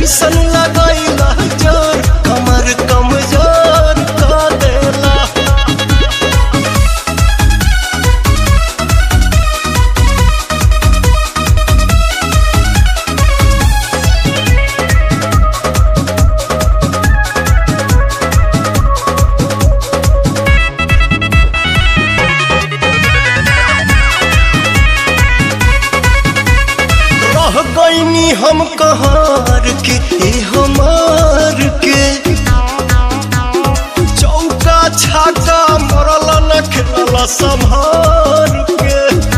ऐसन लगैला जोर कमर कमजोर क देला रह गईनी हम कहार के ए हमार के चौका छाका मरल न खेलल संभार के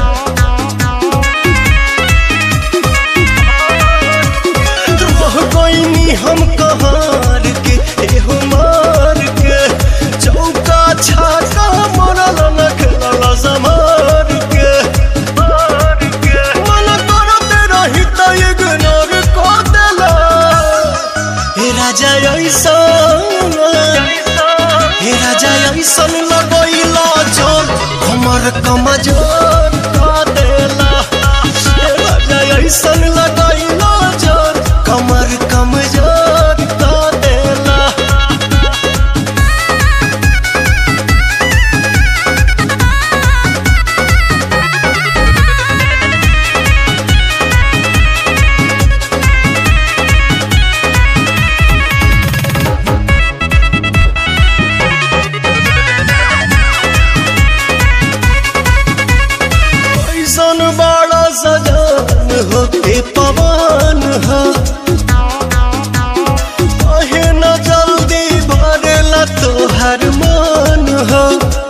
रह गईनी हम कहार के ए हमार के चौका छाका मरल न खेलल संभार के मन करते रही त इग्नोर क देला हे राजा ऐसन हे राजा ऐसन लगैला जोर हमर कमजोर क देला हे राजा ऐसन लगैला जोर कमर कमजोर क देला ऐसन बड़ा सजान हो ए पवन हो कहे न जल्दी भरेला तोहर मन हो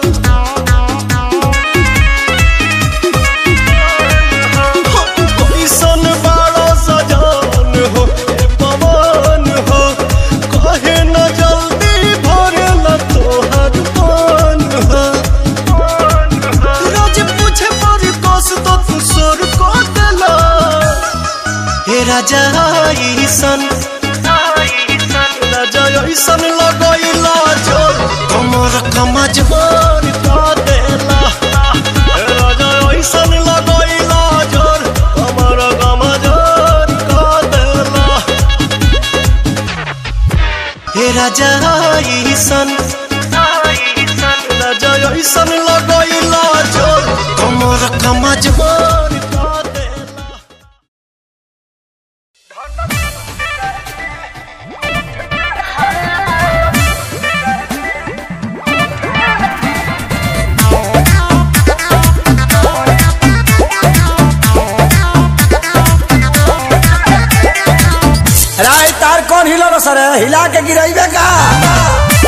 ऐसन बड़ा सजान हो ए पवन हो कहे न जल्दी भरेला तोहर मन हो रोज पूछे पर कस तो तू सोर को देला हे राजा ईसन राजा ईसन लगैला जोर कमर कमजोर का देला हे राजा ईसन लगैला जोर कमर कमजोर का देला हे राजा ईसन राजा ऐसन लगैला जोर कमर कमजोर का देला राय तार कौन हिलो सर हिला के गिराइबे का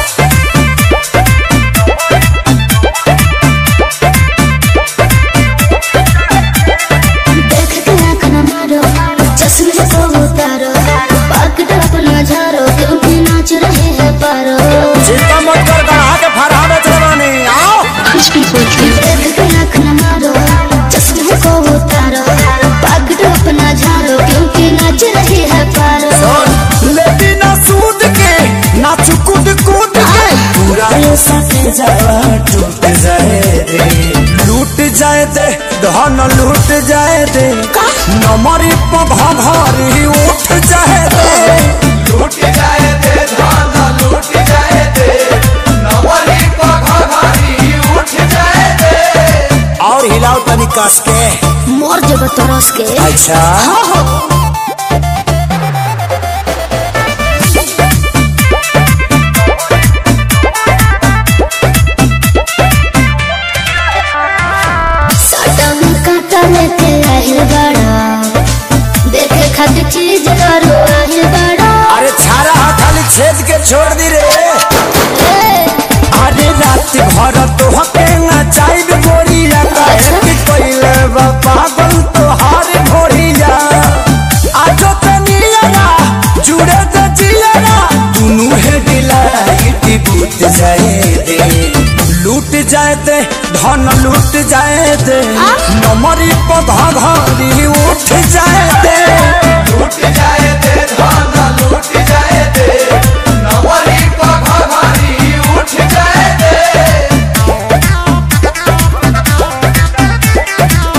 देख के आँख न मारो चश्मे को उतारो पकड़ अपना झारो क्योंकि नाच रहे हैं पारो चिंता मत कर गढ़ा के फरहा बेच रवानी आओ देख के आँख न मारो चश्मे को उतारो पकड़ अपना झारो क्योंकि नाच रहे हैं पारो लेती ना सूद के ना चुकुद कूद के पूरा ये सके जावा टूट जाए दे लूट जाए दे धन लूट जाए दे नमरी पभा भारी उठ जाए दे लूट जाए दे धान लूट जाए दे नवरी पघारी उठ जाए दे और हिलाओ तनी कस के मोर जब तरस के अच्छा साटा में काटा लेके আহিल बड़ा देखे खातिर चीज करो আহিल बड़ा अरे छारा हा खाली छेद के छोड़ दी रे ए, अरे रात भर तो हके नचाई गोरिया काहे कि पहिले बा पागल तो हार भोरिया आजो तनिया जुड़े त जिया दुनु है डिलाइट बूट जाए दे लूट जाए दे धन लूट जाए दे नमरी पधा घरी उठ जाए दे लूट जाए दे धान लूट जाए दे नवरी पघारी उठ जाए दे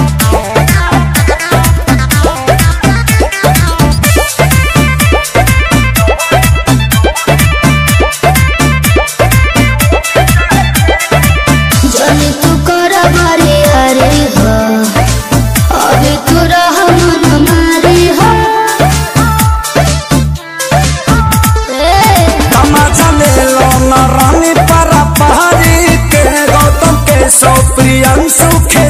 ए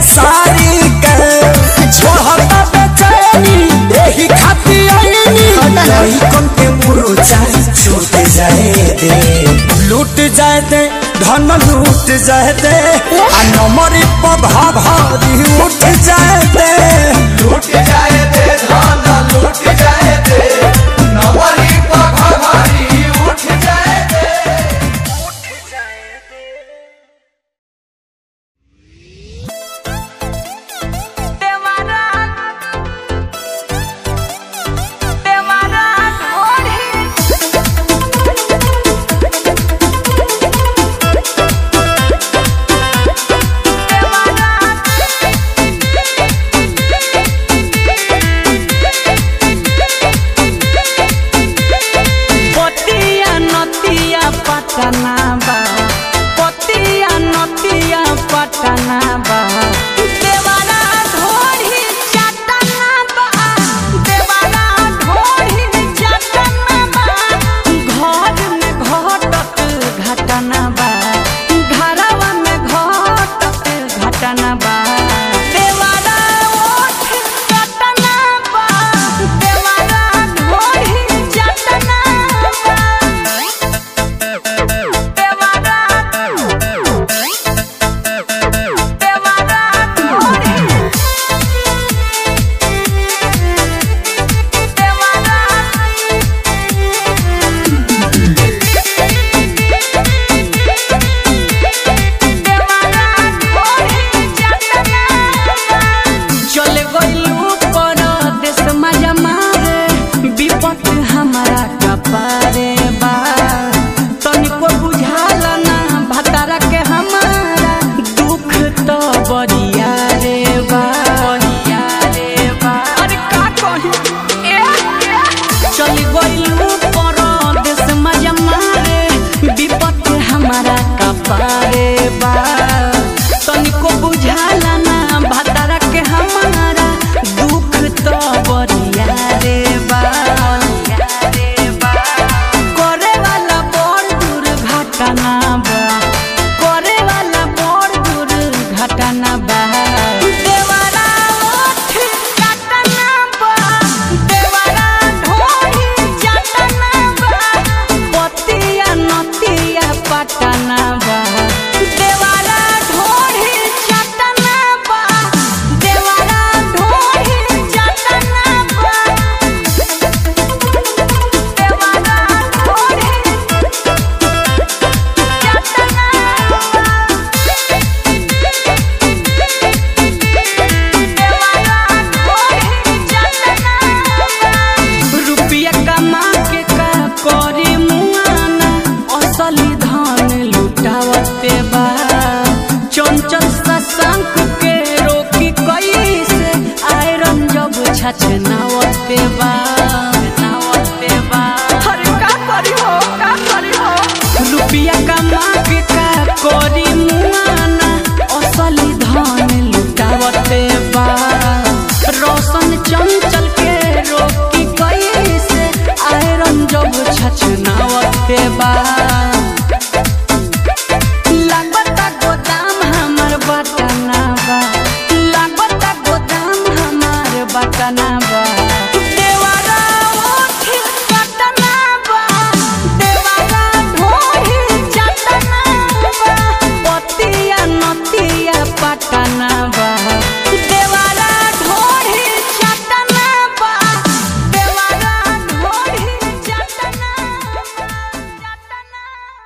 खेसारी के छोड़ता बेचैनी यही खाती आईनी लइकन के मुरुचा छूट जाए दे लूट जाए दे धन लूट जाए दे आ नमरी पभा भारी उठ जाए दे लूट जाए दे धन लूट जाए दे नवरी पघारी उठ जाए दे पतिया नतिया पटना बा पतिया नतिया पटना बा देवारा ढोरी चटना बा देवारा ढोरी चटना बा घर में घटत घटना बा घरवा में घटत घटना बा देवारा ओठ चटना बा देवारा ढोरी चटना बा देवारा देवारा ढोरी चले गइलू परदेस मजा मारे विपत हमारा कपारे बा तनिको बुझाल ना भतारा के हमारा दुख तो बरिया रे बा बरिया रे बा अरे का कही ए चली गइलू परदेस मजा मारे विपत हमारा कपारे बा तनिको बुझाला ना भतारा के हमारा दुख तो बरिया रे बा करे वाला बड़ दुर्घटना बा करे वाला बड़ दुर्घटना बा देवारा ओठ काटना बा देवारा ढोरी चटना बा पतिया नतिया पटना बा देवारा ढोरी चटना बा देवारा ढोरी चटना बा देवारा ढोरी चटना रुपया कमा के का करी मुआना असली धन लुटावते बा चंचल सशंक के रोकी कैसे आयरन जब छछनावते बा नावते बा अरे का करी हो का करी हो रुपया कमा के का करी मुआना असली धन लुटावते बा रोशन चंचल के रोकी कैसे आयरन जब छछनावते बा लागता गोदाम हमर बटना बा लागता गोदाम हमर बटना बा देवारा ओठ कटना बा देवारा ढोरी चटना बा पतिया नतिया पटना बा देवारा ढोरी चटना बा देवारा ढोरी चटना बा चटना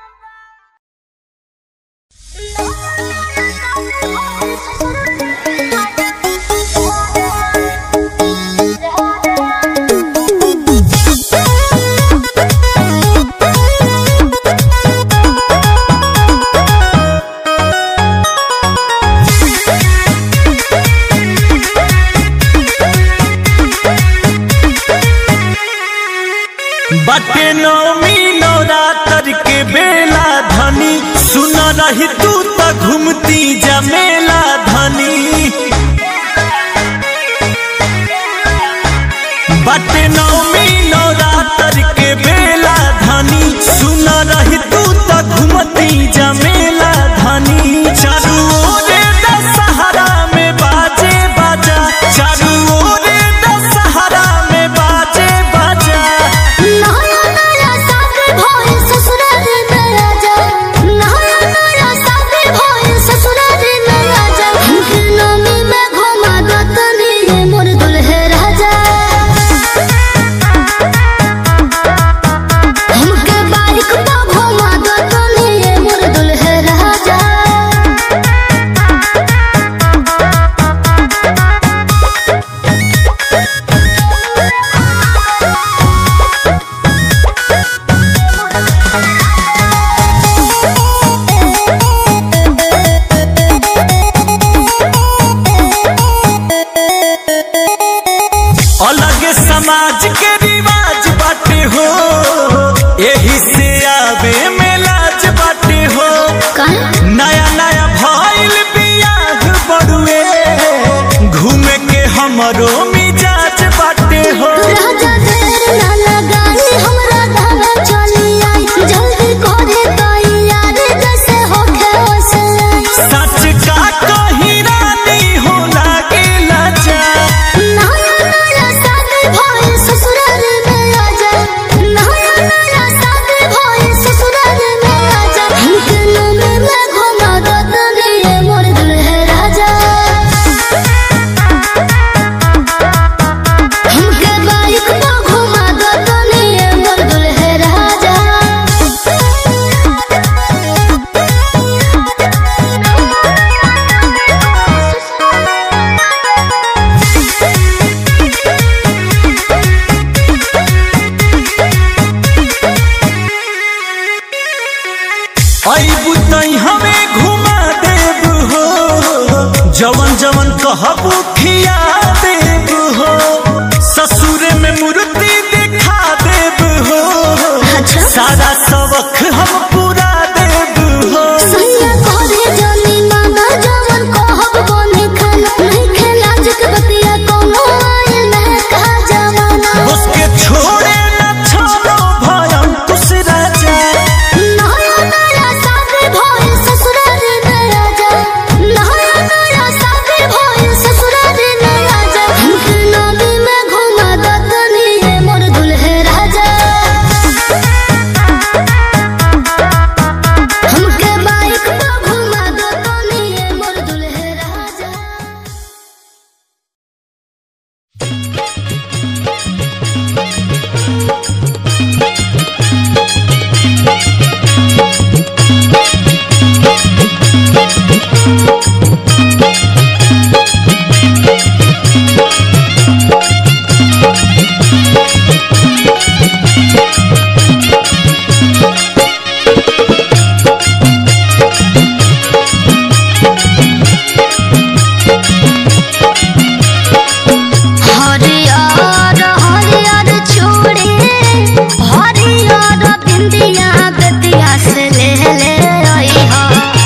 बटे नौमी नवरात्र के बेला धनी सुन रही तू त घूमती जमेला धनी बटे नौमी नवरात्र के बेला धनी सुन रही तू त घूमती जमेला धनी चारू ओरे दशहरा में हमरो मिजाज बाटे हो राजा देर ना लगाई हमरा धावे चली आई जल्दी करे तैयारी जैसे होखे वैसे आई सच का कही रानी हो लागेला जा नया नया शादी भइल ससुराल में आजा नया नया शादी भइल ससुराल में आजा हमके नमे में घुमा दो तनिए मोर दुल्हे राजा हमके बाइक पे घुमा दो तनिए मोर दुल्हे राजा अबू तई हमें घुमा देब हो जवन जवन कहबू खिया देब हो ससुर में मूर्ति दिखा देब हो अच्छा। सारा सबक हम पूरा देब हो सैया करे जानी माना जवन कहब बने खाना नहीं खेला जक बतिया कोनो आयल नहीं कहा जवाना उसके छोड़े न छोड़ो भयम कुछ राजा नया नया शादी भइल ससुराल में आजा नया नया शादी भइल ससुराल में आजा हमके नदी में घुमा दो तनिए मोर दुल्हे राजा हमके बाइक पे घुमा दो तनिए मोर दुल्हे राजा हरियर हरियर छोड़े हरियर बिंदिया बेतिया से ले ले आई हा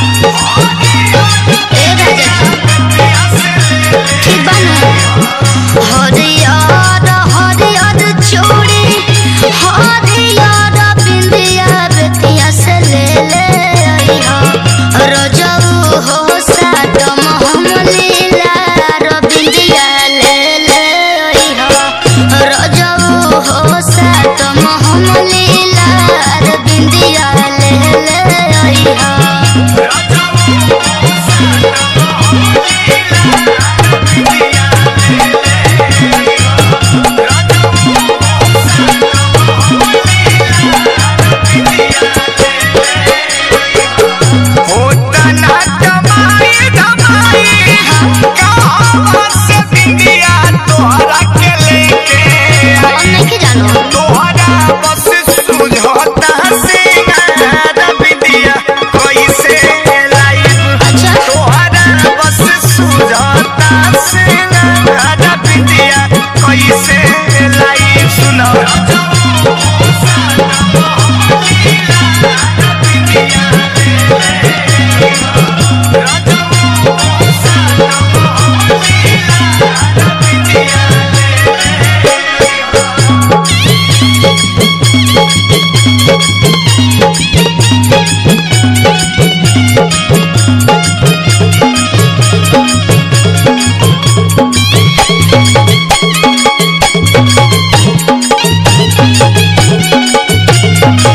ए राजा ठीक बना हरियर हरियर छोड़े हरियर बिंदिया बेतिया से ले ले आई हा रजऊ हो सातम हम लीला रबिंदिया ले ले आई हा रजऊ हो सातम हम लीला रबिंदिया ले ले आई हा होता ना कमाई धमाई कहाँ से बिंदिया तोहरा के लेके हम नहीं जानो तोहरा बस सुझोता सिंगार बिंदिया कैसे लाइब अच्छा तोहरा बस सुझोता सिंगार बिंदिया कैसे लाइब सुनो हाँ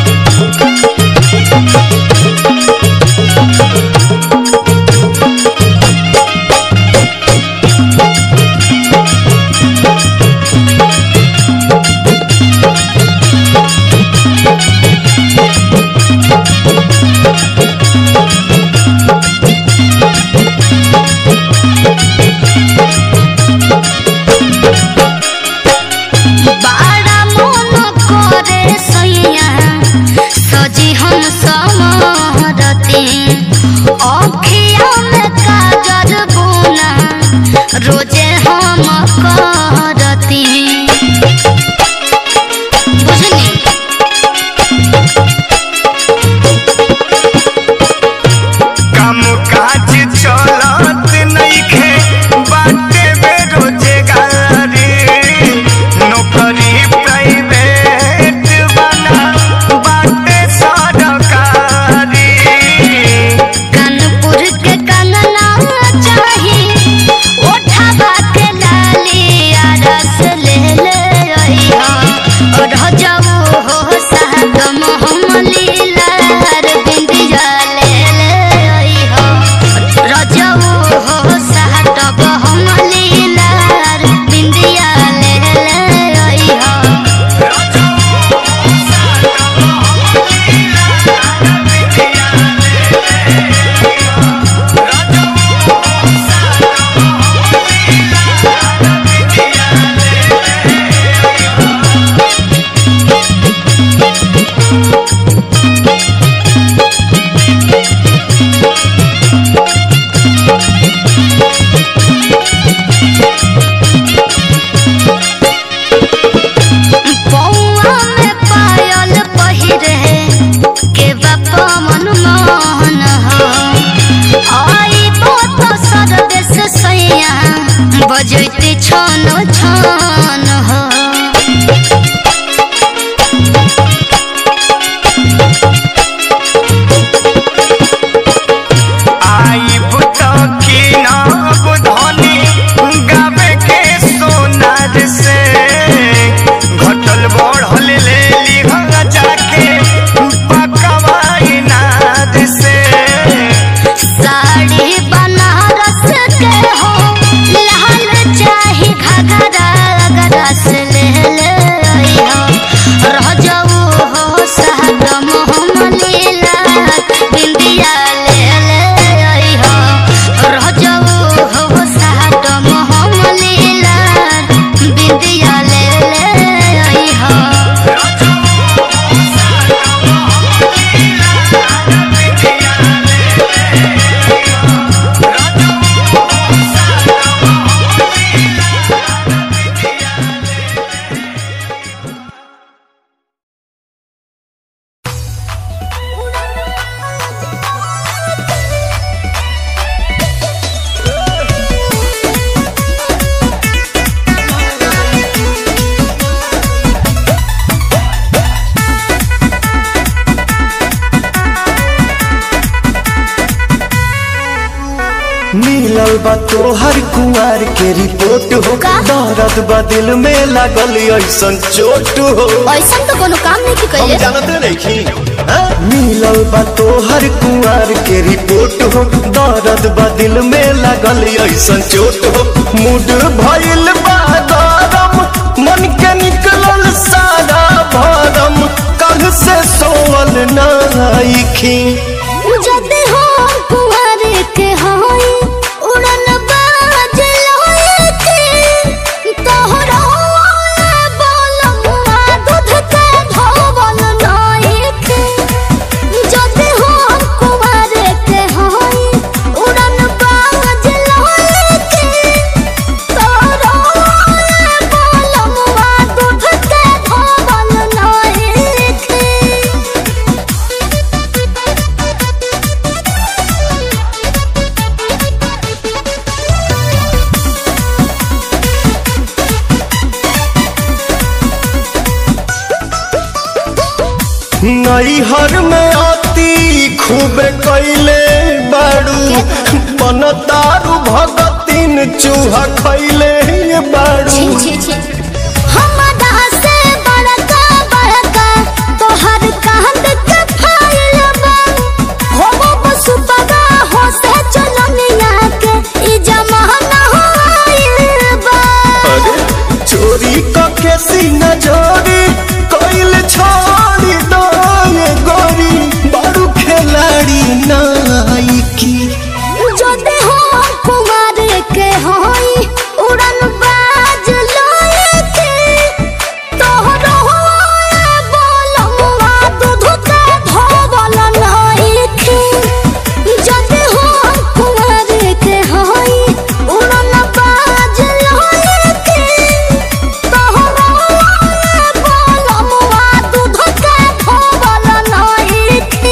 मिलल बा तोहर कुआर के रिपोर्ट हो का? दर्द बा दिल में लागल ऐसन चोट हो ऐसा तो कोनो काम नहीं की हम कइले जानते नहीं मिलल बा तोहर कुआर के रिपोर्ट हो दर्द बा दिल में लागल ऐसन चोट हो मूड भइल बा गरम मन के निकलल सारा भरम कल से सोवल नाइखी जदे हो कुंवर के होई उड़न बाज लोए के तोहरा बोलमुआ दूध के धोवल नाई के जदे हो कुंवर के होई उड़न बाज लोए के तोहरा बोलमुआ दूध के धोवल नाई के नैहर में आती खूब कैले बाड़ू बन तारू भगतीन चूहा खैले बाड़ू छी छी छी हमरा से बड़का बड़का तोहर कांद के फाइल बा हो वो बसुपगा हो से चलनिया के ई जमाना हो आइल बा अरे चोरी कके सीना जोरी कैल छोड़ी दो ये गोरी बारू खिलाड़ी नाइकी जदे हो कुमार के होई उड़न बाज लोए के तोहरो बोलमुआ दूध के धोवल नाई के जदे हो कुमार के होई उड़न बाज लोए के तोहरो बोलमुआ दूध के धोवल नाई के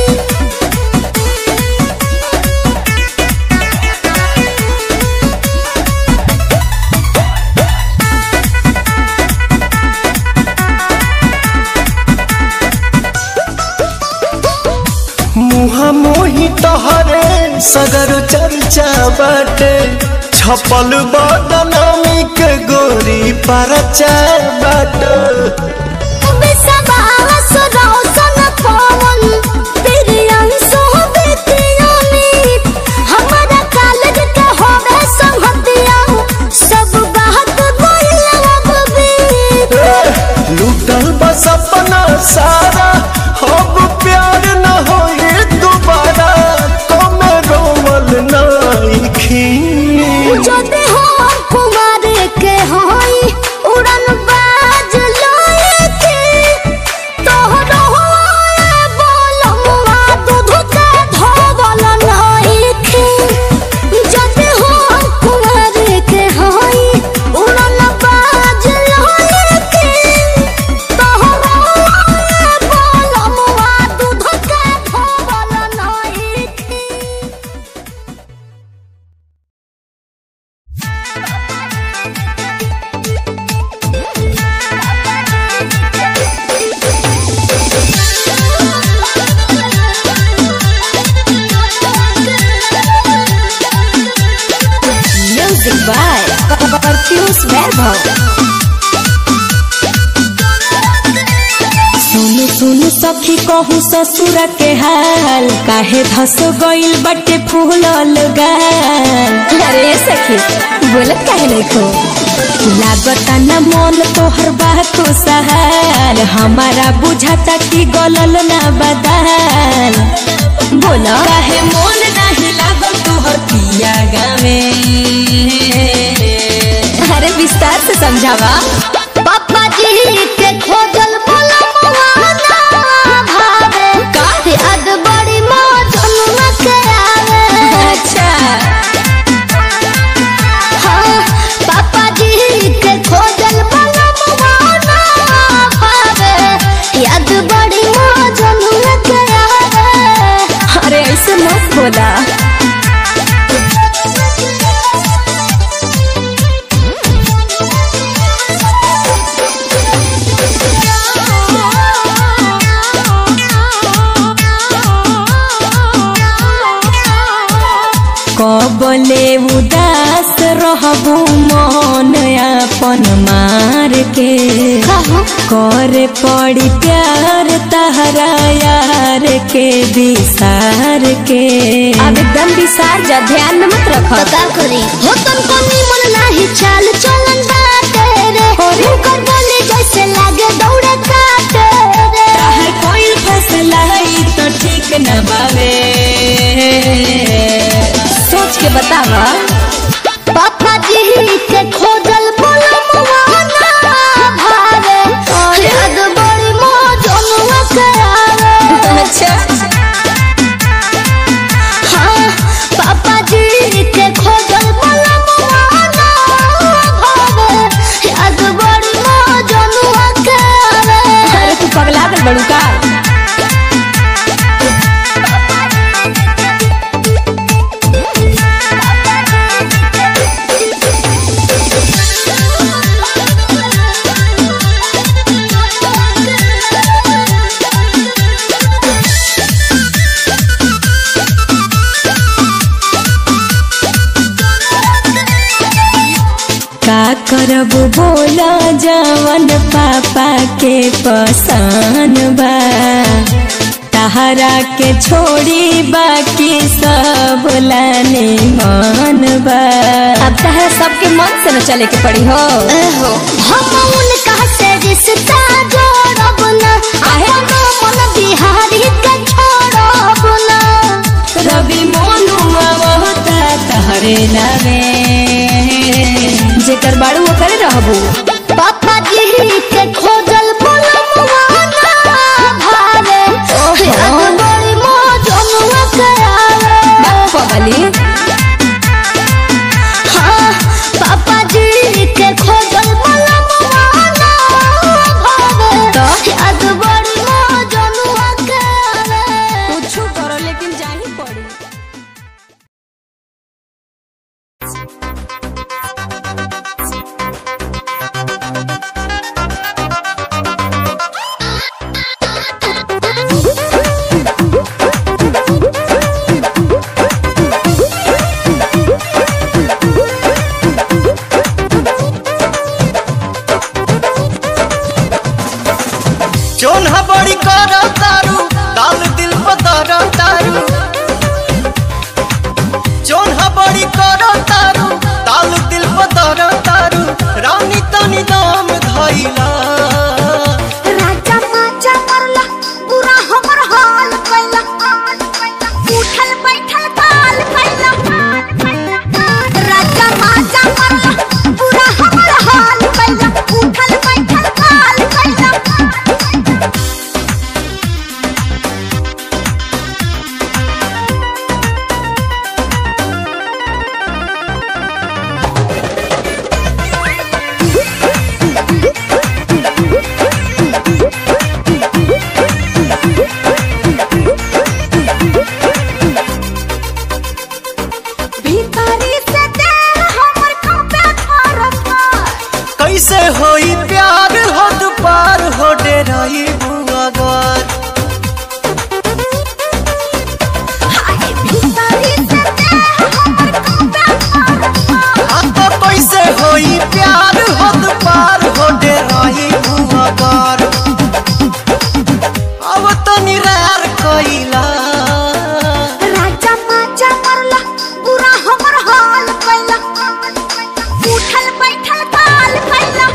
मुहा मोही तहरे सगर चर्चा बाटे छपल बदनामी के गोरी परचा बाटे बिसवास रौशन पवन प्रियंशु बितियोनी हमरा कॉलेज के होवे संगतिया सब बात बोलब भी लूटल बस अपना सारा अब प्यार न होए दोबारा कमे रोवल नाइखी जदे हो कुमार के होई उड़न बाज लोए के तोहरो बोलमुआ दूध के धोवल नाई के जदे हो कुमार के होई उड़न बाज लोए के तोहरो बोलमुआ दूध के धोवल नाई के म्यूजिक बाय परफ्यूज वैभव सुन सुन सखी कहू ससुर के हाल काहे धस गइल बटे फूलल गाल अरे सखी बोलत काहे नहीं खो लागता न मन तोहर बात सहाल हमारा बुझाता कि गलल ना बदाल बोला काहे मन नाही लागल तोहर पिया गावे अरे विस्तार से समझावा पापा जी के खोजल बोलमुआ ना भावे काहे अद बड़ी मौजन में के आवे अच्छा हाँ, पापा जी के खोजल बोलमुआ ना भावे याद बड़ी मौजन में के आवे अरे ऐसे मत बोला कबले उदास रहबू मन अपन मार के करे पड़ी प्यार तहरा यार के विसार के अब एकदम विसार जा ध्यान में मत रख पता करी हो तुमको निमन नाही चाल चलन बाटे रे हुनकर बोले जैसे लागे दौड़े काटे रे हर कोई फैसला है तो ठीक न बावे सोच के बतावा पापा जी के खोजल बोलमुआ ना भावे याद बड़ी मौजनुआ के आवे अच्छा हाँ पापा जी के खोजल बोलमुआ ना भावे याद बड़ी मौजनुआ के आवे अरे तू पगला गल बड़ू का का करब बोला जवन पापा के पसंद बा तहरा के छोड़ी बाकी सब लाने मन बा अब तहरा सबके मन से न चले के पड़ी हो एहो, हम उनका से रिश्ता जोड़ब ना अपन मन बिहारी के छोड़ब ना रवि मोनुआ बहुता तहरे नावे जेकर बाड़ू ओकरे रहबू पापा जी के खोजल बोलमुआ ना भावे याद बड़ी मौजनुआ के आवे पगली हाँ पापा जी के खोजल बोलमुआ ना भावे याद बड़ी मौजनुआ के आवे कुछ करो लेकिन जाही पड़ी चोन्हा बड़ी कर तारू दाल दिल पतर तारू चोन्हा बड़ी कर तारू दाल दिल पतर तारू रानी तनी दाम धैला राजा माजा मरला पूरा हमर हाल कैला उठल बैठल काल कैला राजा माजा मरला पूरा हमर हाल कैला उठल बैठल काल कैला भीतरी से देह हमर कांपे थरथर कैसे होई प्यार हो दुपार हो डेराई बुआगर हाय भीतरी से देह हमर कांपे थरथर आ तो कैसे होई प्यार हो दुपार हो डेराई बुआगर अब तो निरार कैला राजा माजा मरला पूरा हमर हाल कैला उठल बैठल काल कैला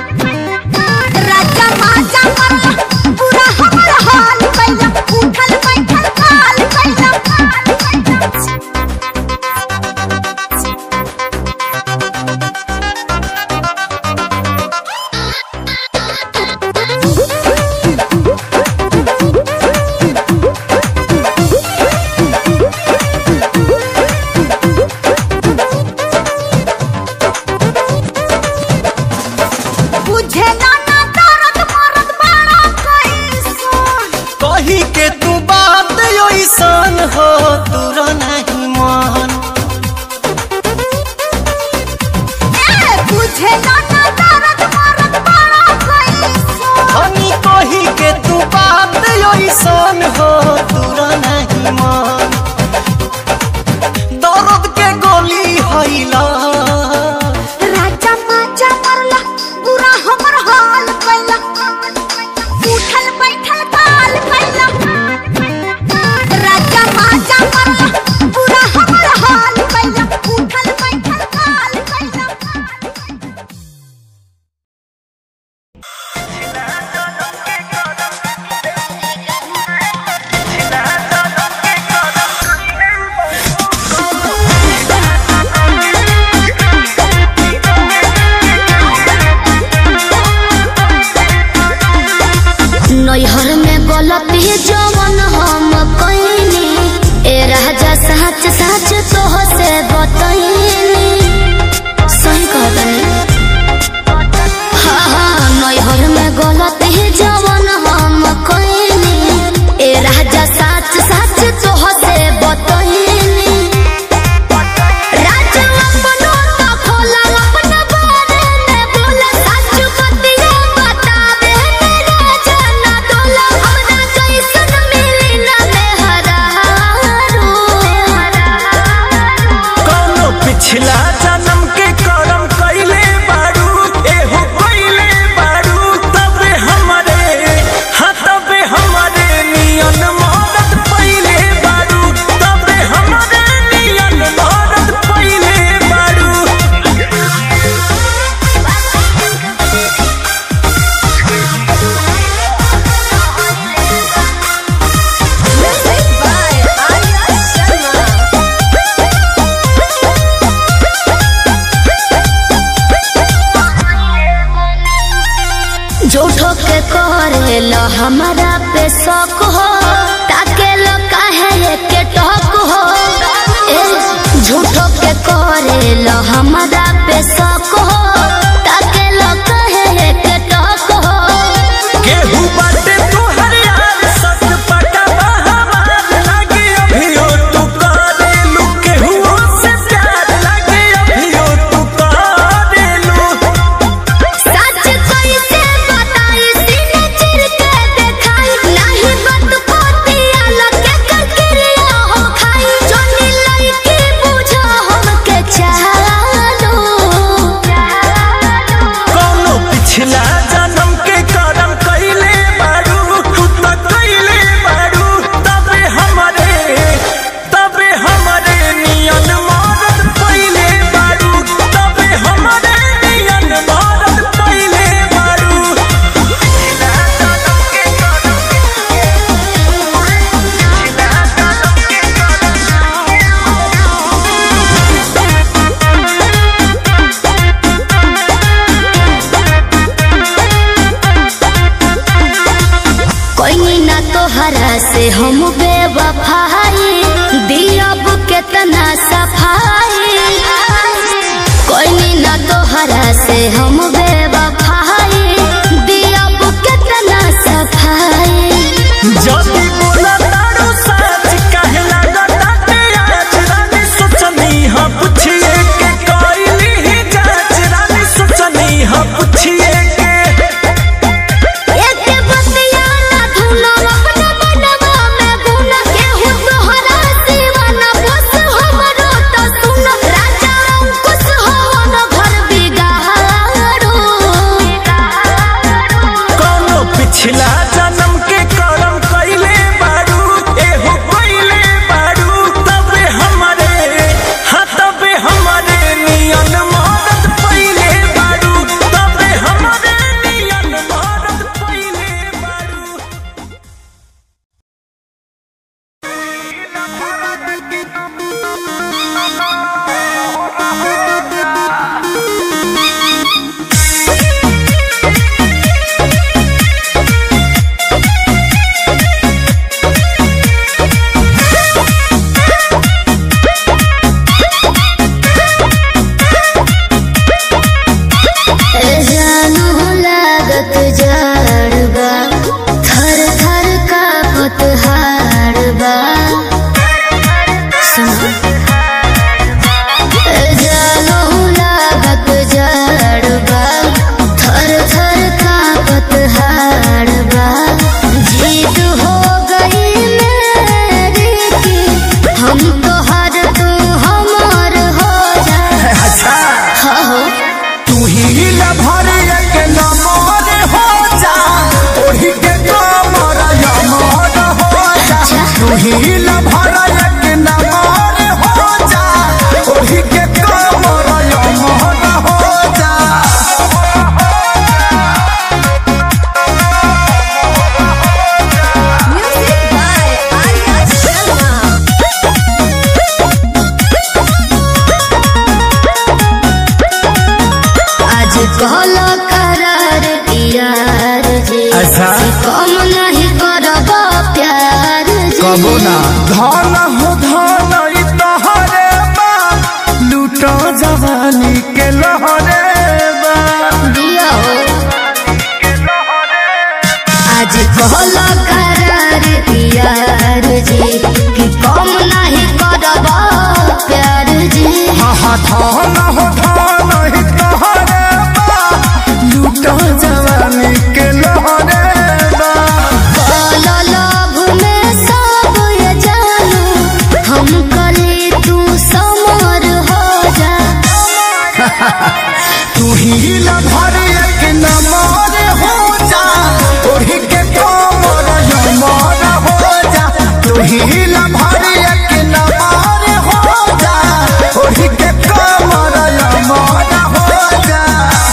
राजा माजा मरला पूरा हमर हाल कैला उठल बैठल काल कैला में गलती जवन हम कइनी ए राजा सच सच तोह से बतइनी सही कहतनी हाँ हाँ नैहर में गलती जवन हम कइनी ए राजा सच सच तोह से बतइनी राजा अपनो तो खोला अपना बारे में बोला सच बतिया बतावे मेरा जना डोला हमरा जैसन मिली ना मेहरारू कौनो पिछला जन्म के करम कइले बारू एहो कइले बारू तबे हमरे हाँ तबे हमरे नियन मदद पइले बारू तबे हमरे नियन मदद पइले बारू झूठो के करेलो हमारा पे शौक हो ताके लो काहे के टोक हो ए झूठो के करेलो हमारा पे शौक हो ताके लो काहे के टोक हो केहू बाटे तोहर यार सत पटवा हमार लागे अभियो तू करेलू केहू से प्यार लागे अभियो तू करेलू सच कैसे बताई सीने चिर के देखाई नहीं बात पोतिया लगे ककरिया हो खाई जोनी लइकी बुझो हमके चालो कौनो पिछला जन्म के करम कइले बारू तू त कइले बारू तबे हमरे तबे हमरे नियन मदद पइले बारू तबे हमरे नियन मदद पइले बारू पिछला जन्म के करम कोई ना तोहरा से हम बेवफाई दियब केतना सफाई कोई ना तोहरा से हम बेवफाई दियब केतना सफाई जदी बोला तारू सच काहे लागता ते आज रानी सोचनी हा पुछिए के कइली ही जांच रानी सोचनी हा पुछिए के एक बतिया ना धुनो अपना मनवा में गुना केहू तोहरा दीवाना बस हमरो तो सुन राजा अंकुश हो न घर बिगाड़ो कौनो पिछला जन्म के करम कइले बारू एहो कइले बारू तबे हमरे हाँ तबे हमरे नियन मदद पइले बारू तबे हमरे नियन मदद पइले बारू जानू लागत जाड़बा थर थर कापत हाड़बा जानू लागत जाड़बा थर थर कापत हाड़बा जीत हो गई मेरी की हम तो हर तू हमार हो जा अच्छा हाँ हो तू ही न भरे के नमर हो जा ओही के कमर यमर हो जा तू ही न भरे के नमर हो जा ओही के कमर यमर हो जा आज कहलो करार यार जी अच्छा। कम नहीं कर कबो ना धन हो धन ई तोहरे बा लूटो जवानी के लहरे बा दिया हो आज कहला करार यार जी कि कम नहीं करब प्यार जी हाँ हाँ धन हो धन ई तोहरे बा लूटो जवानी के लहरे बा काला लाभ में सब ये जानू हम कली तू समर हो जा तू ही न भर एक नमर हो जा ओढ़ी के कोमर यमर हो जा तू ही न भर एक नमर हो जा ओढ़ी के कोमर यमर हो जा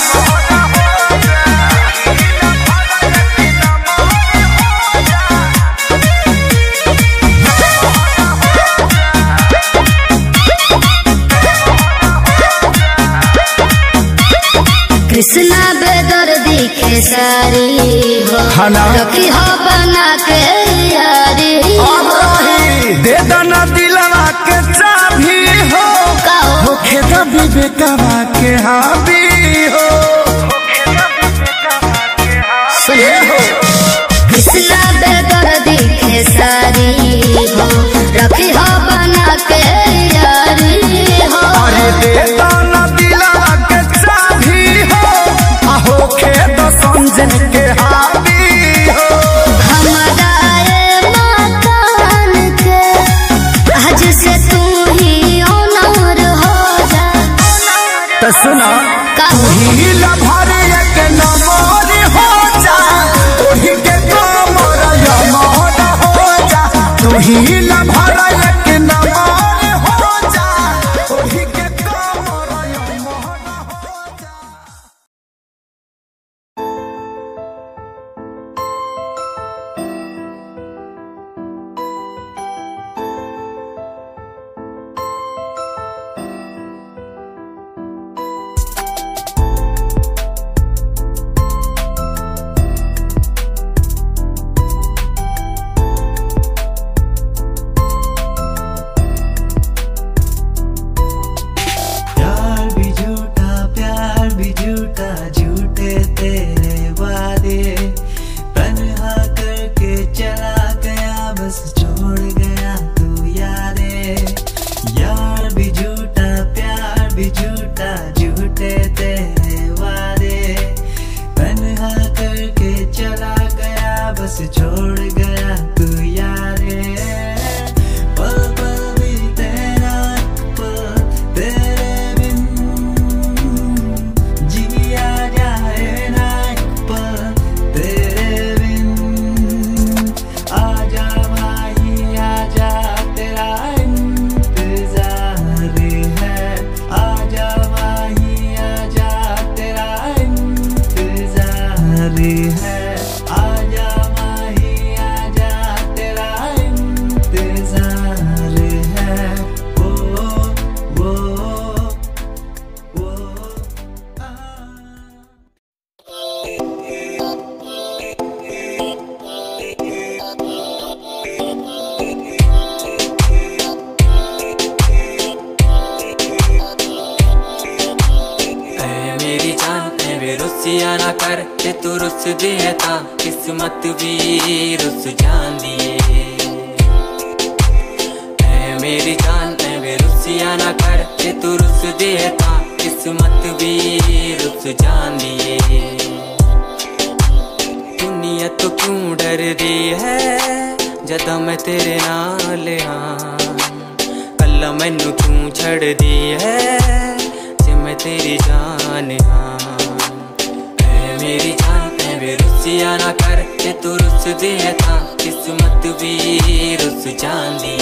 कृष्णा बेदर दिखे सारी हो हाँ ना। रखी हो बना के यारी हो दे दना दिलवा के चाभी हो का हो होखे द विवेकवा के हावी हो सुने हो कृष्णा बेदर दिखे सारी हो रखी हो बना के यारी हो अरे दे दना दिलवा के चाभी हो आ होखे द संजन के हावी हो हमारा ये मकान के आज से तू ही ओनर हो जा तो सुना का हो हीला भर एक नमर हो जा ओढ़ी के कमर यमर हो जा तू हीला भर एक नमर हो जा ओढ़ी के कमर यमर हो जा प्यार भी झूठा प्यार भी झूठा झूठे तेरे वादे तन्हा करके चला गया बस छोड़ गया तू यारे यार भी झूठा प्यार भी झूठा झूठे तेरे वादे तन्हा करके चला गया बस छोड़ गया तू यारे पल पल भी तेरा पल तेरे बिन जिया जाए ना एक पल तेरे बिन आजा माही आजा तेरा इंतजार है आजा माही आजा तेरा इंतजार है आजा माही आजा तेरा इंतजार है वो वो वो आ ऐ मेरी जान ऐ वे रुसिया ना कर ते तू रुस दिए ता किस्मत भी रुस जांदी ऐ मेरी जान ऐ वे रुसिया ना कर ते तू रुस दिए ता किस्मत भी रुस जांदी दुनिया तो क्यों डर रही है जदा मैं तेरे नाल हाँ कल्ला मैनू तू छड़ दी है जे मैं तेरी जान हाँ ऐ मेरी जान ऐ वे रुसिया ना कर ते तू रुस दे था किस्मत भी रुस जांदी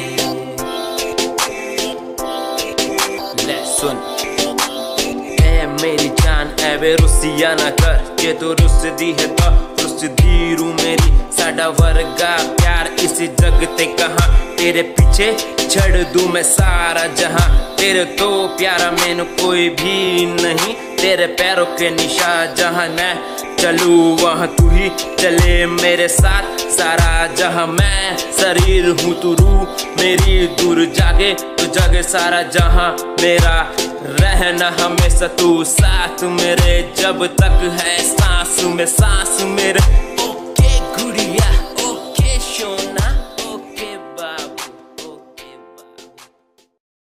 ले सुन ऐ मेरी जान ऐ वे रुसिया ना कर जे तू रुस दी है तो रुस दी रू मेरी साडा वर्गा प्यार इस जग ते कहा तेरे पीछे ਛੱਡ ਦੂੰ ਮੈਂ ਸਾਰਾ ਜਹਾਂ तेरे तो प्यारा मैंने कोई भी नहीं तेरे पैरों के निशा जहाँ मैं चलूँ वहाँ तू ही चले मेरे साथ सारा जहाँ मैं शरीर हूँ तू रूह मेरी दूर जागे तू जागे सारा जहाँ मेरा रहना हमेशा तू साथ मेरे जब तक है सांस में सांस मेरे ओके गुड़िया ओके सोना ओके बाबू ओके बाबू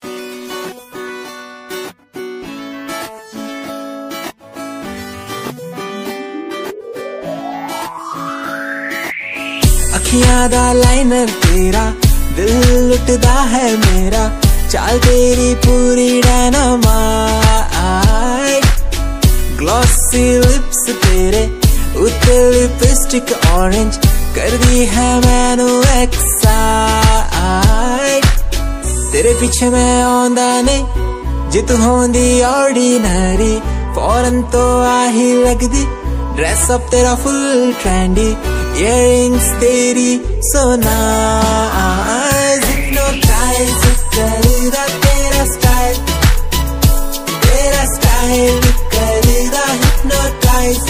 ਅੱਖੀਆਂ ਦਾ ਲਾਈਨਰ ਤੇਰਾ ਦਿਲ ਲੁੱਟਦਾ ਹੈ ਮੇਰਾ ਚਾਲ ਤੇਰੀ ਪੂਰੀ ਡਾਇਨਾਮਾਈਟ ਗਲੋਸੀ ਲਿਪਸ ਤੇਰੇ ਉੱਤੇ ਲਿਪਸਟਿਕ orange ਕਰਦੀ ਹੈ ਮੈਨੂੰ ਐਕਸਾਈਟ ਤੇਰੇ ਪਿੱਛੇ ਮੈਂ ਆਉਂਦਾ ਨਹੀਂ ਜੇ ਤੂੰ ਹੁੰਦੀ ਆਰਡੀਨਰੀ ਫੌਰਨ ਤੋਂ ਆਹੀ ਲੱਗਦੀ ਡਰੈਸ ਅਪ ਤੇਰਾ ਫੁੱਲ ਟ੍ਰੈਂਡੀ ਇਅਰਿੰਗਸ ਤੇਰੀ ਸੋ ਨਾਈਸ hypnotize ਕਰਦਾ ਤੇਰਾ ਸਟਾਈਲ ਤੇਰਾ ਸਟਾਈਲ ਕਰਦਾ hypnotize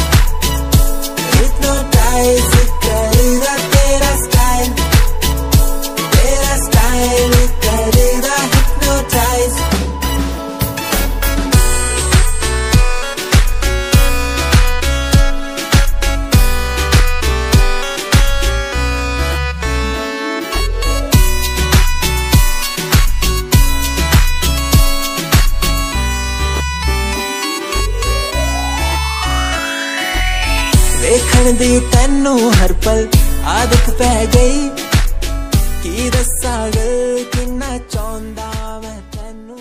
hypnotize ਕਰਦਾ ਤੇਰਾ ਸਟਾਈਲ ਤੇਰਾ ਸਟਾਈਲ ਕਰਦਾ hypnotize ਵੇਖਣ ਦੀ ਤੈਨੂੰ ਹਰ ਪਲ ਆਦਤ ਪੈ ਗਈ ਕੀ ਦੱਸਾਂ ਗੱਲ ਕਿੰਨਾ ਚਾਹੁੰਦਾ ਮੈਂ ਤੈਨੂੰ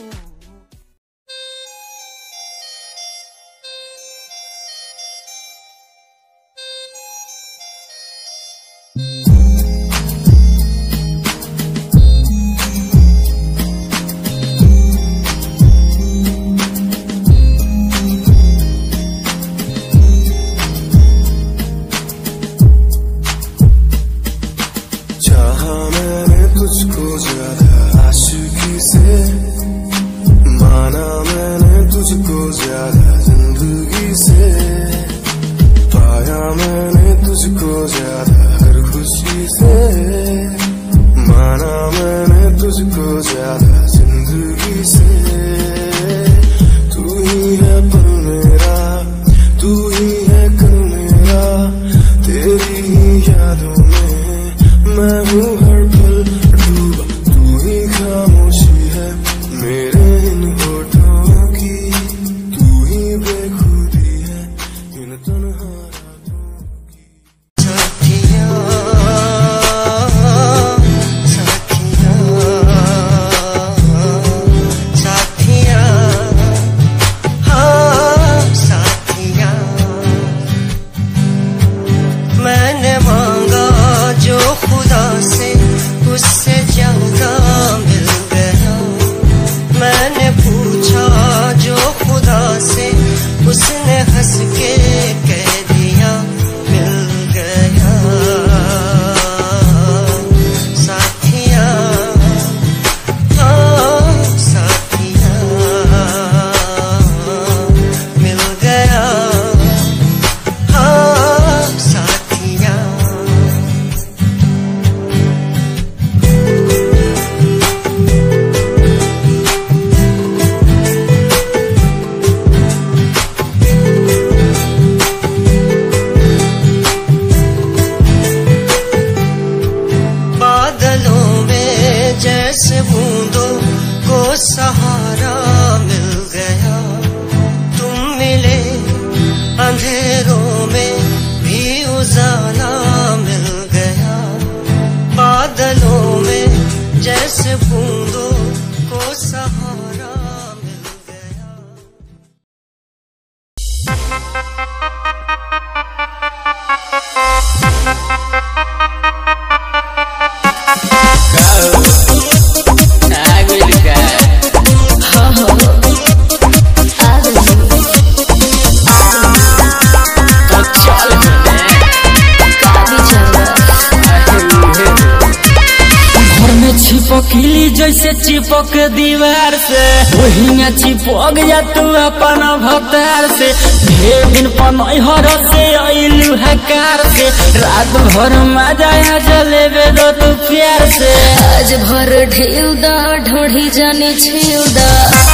जैसे चिपक दीवार से वही में चिपक जा तू अपन भतार से ढेर दिन पनहर से अइलू हकार से रात भर मजा आ जलेबे दो तू प्यार से आज भर ढेउ दा ढोढ़ी जाने छेउ दा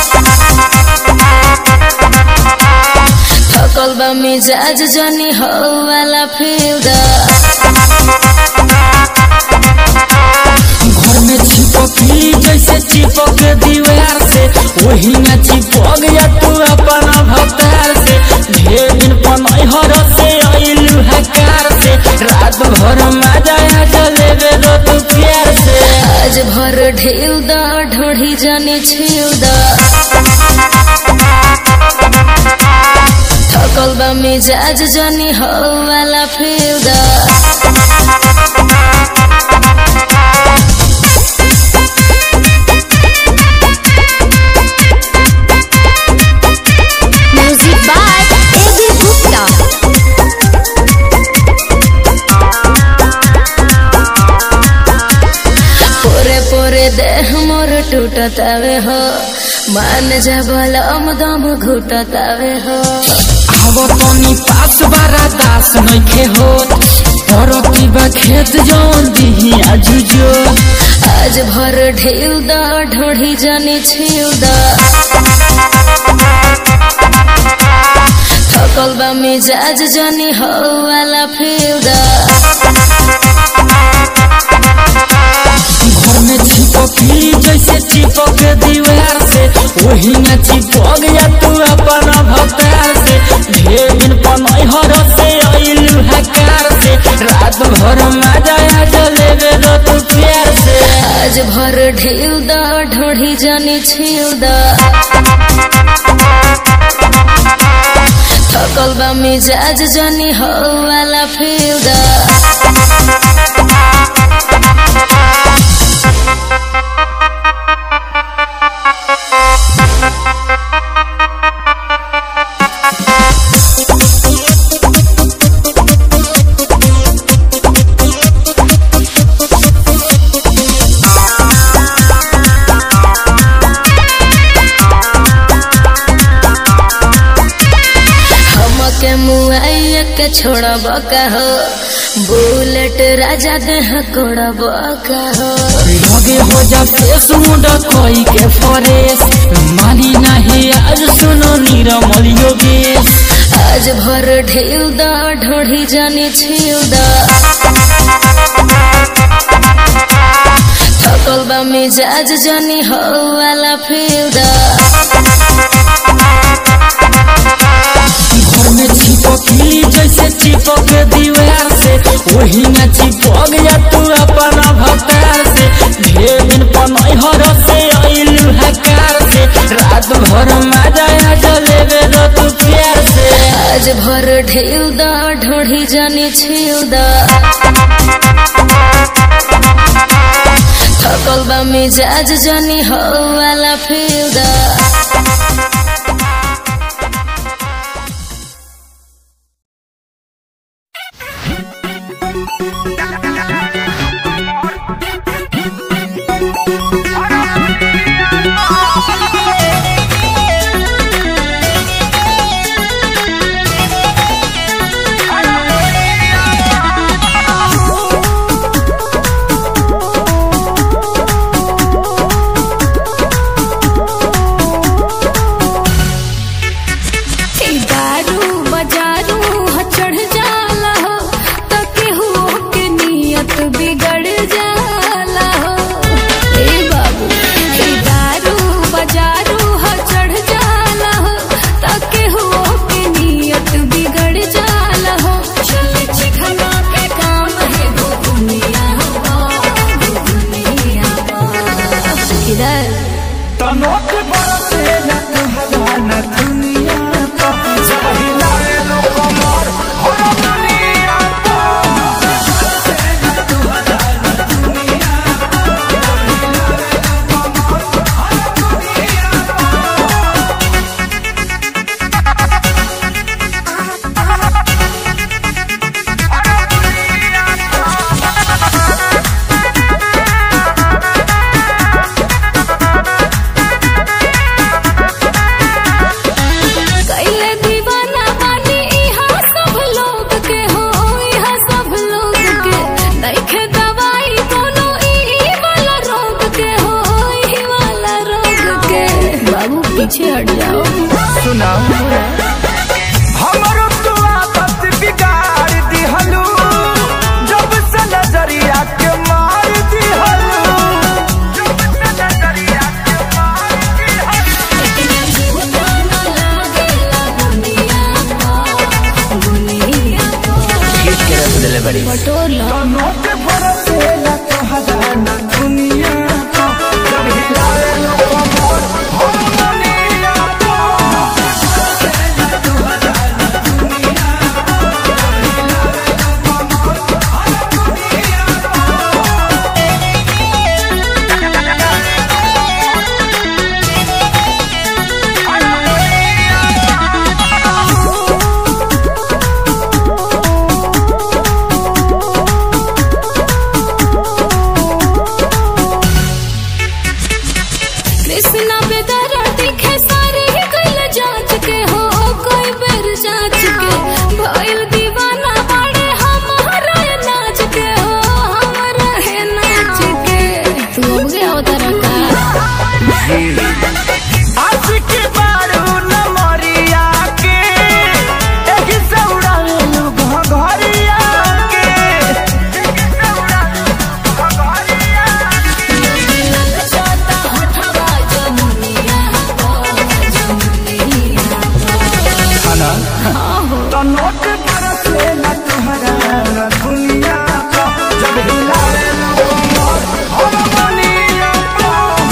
थकल बा मिजाज जानी हो वाला फेउ दा घर में चिपकी जैसे चिपक दीवार से वही में चिपक जा तू अपन भतार से ढेर दिन पनहर से अइलू हकार से रात भर मजा आ जलेबे दो तू प्यार से आज भर ढेउ दा ढोढ़ी जाने छेउ दा थकल बा मिजाज जानी हो वाला फेउ दा म्यूजिक बाय एबी गुप्ता पोरे पोरे देह मोर टूटतावे हो मान जा बलम दम घुटतावे हो आवो तनी पास बारा दास नइखे होत परती बा खेत जौन दिही आजुजो आज भर ढेउ दा ढोढ़ी जाने छिउ दा थकल बा मिजाज जानी हो वाला फिउ दा घर में चिपकी जैसे चिपक दीवार से वही में चिपक जा तू अपन भतार से ढेर दिन पनहर से अइलू हकार से रात भर मजा आ जलेबे दो तू प्यार से आज भर ढेउ दा ढोढ़ी जाने छिउ दा थकल बा मिजाज जानी हो वाला फिउ दा हमके मुआइया के छोड़ब का हो बुलेट राजा देह कोड़ब का हो लगे हो जा फेस मुंडा कोई के फरेस मानी नहीं आज सुनो नीरमल योगेश आज भर ढेउ दा ढोढ़ी जानी छिउ दा थकल बा मिजाज जानी हो वाला फिउ दा घर में चिपकी जैसे चिपक दीवार से वही में चिपक जा तू अपन भतार से ढेर दिन पनहर से अइलू हकार से रात भर मजा आ जलेबे दो तू प्यार से आज भर ढेउ दा ढोढ़ी जानी छिउ दा थकल बा मिजाज जानी हो वाला फिउ दा दारू बजारू ह चढ़ जाला हो त केहू के नियत बिगड़ जाला हो ए बाबू ए दारू बजारू पीछे हट जाओ सुना हमरो तू आदत बिगाड़ दिहलू जब से नजरिया के मार दिहलू जब से नजरिया के मार दिहलू नोट बरसे ना तोहरा ना दुनिया का जब हिलाए लो कमर हम दुनिया का कृष्णा बेदरा दिखे सारे ही कैल जांच के हो कोई बेर जांच के भइल दीवाना बड़े हमारा ये नाच के हो हमारा है नाच के तू हो गया उधर का आज के बारू न मरिया के एही से उड़ालू घघरिया के एही से उड़ालू घघरिया छोटा हटवा जमुनिया को जमुनिया तो नोट बरसे न तुहरा न दुनिया का जब हिलाए लो कमर हम दुनिया का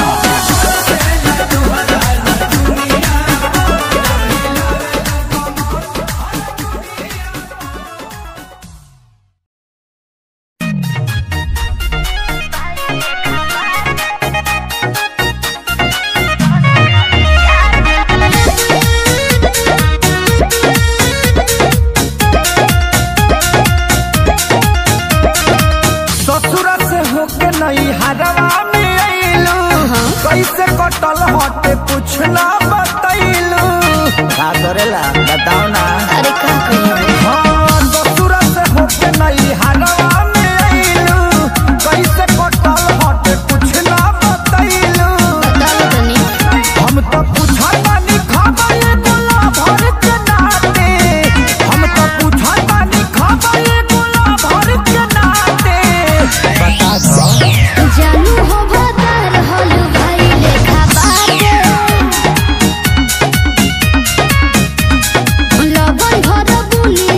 ससुर से होके नहीं हरवा में अइलू कैसे कटल हटे कुछ ना बतैलू का करेला बताओ ना अरे का कहियो हाँ ससुर से होके नहीं हरवा में अइलू कैसे कटल हटे कुछ ना बतैलू बताओ तनी हम तो पूछा तानी खाबा ये गोला भर के नाते हम तो पूछा तानी खाबा ये गोला भर के नाते बता दो जानू हो भदर होलू भाई लेखा बाटे लबन भर बुनी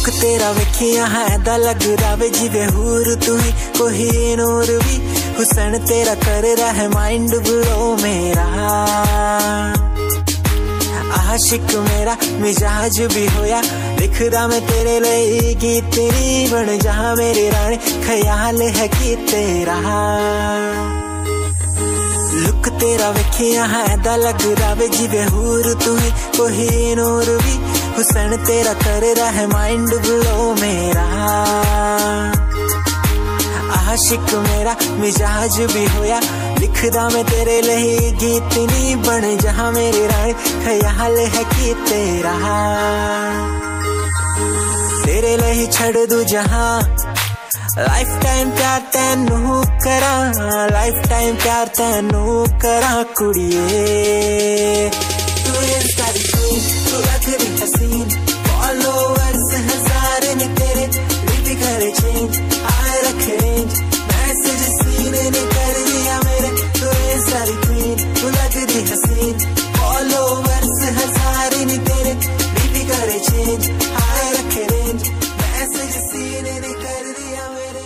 ਲੁੱਕ ਤੇਰਾ ਵੇਖਿਆ ਹੈ ਦਾ ਲੱਗਦਾ ਵੇ ਜਿਵੇਂ ਹੂਰ ਤੂੰ ਹੀ ਕੋਈ ਨੂਰ ਵੀ ਹੁਸਨ ਤੇਰਾ ਕਰ ਰਹਾ ਹੈ ਮਾਈਂਡ ਬਲੋ ਮੇਰਾ ਆਸ਼ਿਕ ਮੇਰਾ ਮਿਜਾਜ ਵੀ ਹੋਇਆ ਲਿਖਦਾ ਮੈਂ ਤੇਰੇ ਲਈ ਗੀਤ ਤੇਰੀ ਬਣ ਜਾ ਮੇਰੇ ਰਾਣੇ ਖਿਆਲ ਹੈ ਕਿ ਤੇਰਾ ਲੁੱਕ ਤੇਰਾ ਵੇਖਿਆ ਹੈ ਦਾ ਲੱਗਦਾ ਵੇ ਜਿਵੇਂ ਹੂਰ ਤੂੰ ਹੀ ਕੋਈ ਨੂਰ ਵੀ ਹੁਸਨ ਤੇਰਾ ਕਰ ਰਹਾ ਹੈ ਮਾਈਂਡ ਬਲੋ ਮੇਰਾ ਆਸ਼ਿਕ ਮੇਰਾ ਮਿਜਾਜ ਵੀ ਹੋਇਆ ਲਿਖਦਾ ਮੈਂ ਤੇਰੇ ਲਈ ਗੀਤ ਨਹੀਂ ਬਣ ਜਾ ਮੇਰੇ ਰਾਣੇ ਖਿਆਲ ਹੈ ਕਿ ਤੇਰਾ ਤੇਰੇ ਲਈ ਛੱਡ ਦੂ ਜਹਾਂ ਲਾਈਫ ਟਾਈਮ ਪਿਆਰ ਤੈਨੂੰ ਕਰਾਂ ਲਾਈਫ ਟਾਈਮ ਪਿਆਰ ਤੈਨੂੰ ਕਰਾਂ ਕੁੜੀਏ ਤੂੰ ਇੰਸਟਾ ਦੀ queen, ਤੂੰ ਰੱਖਦੀ ਹਸੀਨ ਫੋਲੋਵਰਸ ਹਜ਼ਾਰ ਨੇ ਤੇਰੇ ਰੀਤੀ ਕਰੇ ਚੇਂਜ ਆਏ ਰੱਖੇ ਰੇਂਜ ਮੈਸੇਜ ਸੀਨੇ ਨੇ ਕਰ ਦਿਆ ਮੇਰੇ ਤੂੰ ਇੰਸਟਾ ਦੀ queen, ਤੂੰ ਲੱਗਦੀ ਹਸੀਨ ਫੋਲੋਵਰਸ ਹਜ਼ਾਰ ਨੇ ਤੇਰੇ ਰੀਤੀ ਕਰੇ ਚੇਂਜ ਆਏ ਰੱਖੇ ਰੇਂਜ ਮੈਸੇਜ ਸੀਨੇ ਨੇ ਕਰ ਦਿਆ ਮੇਰੇ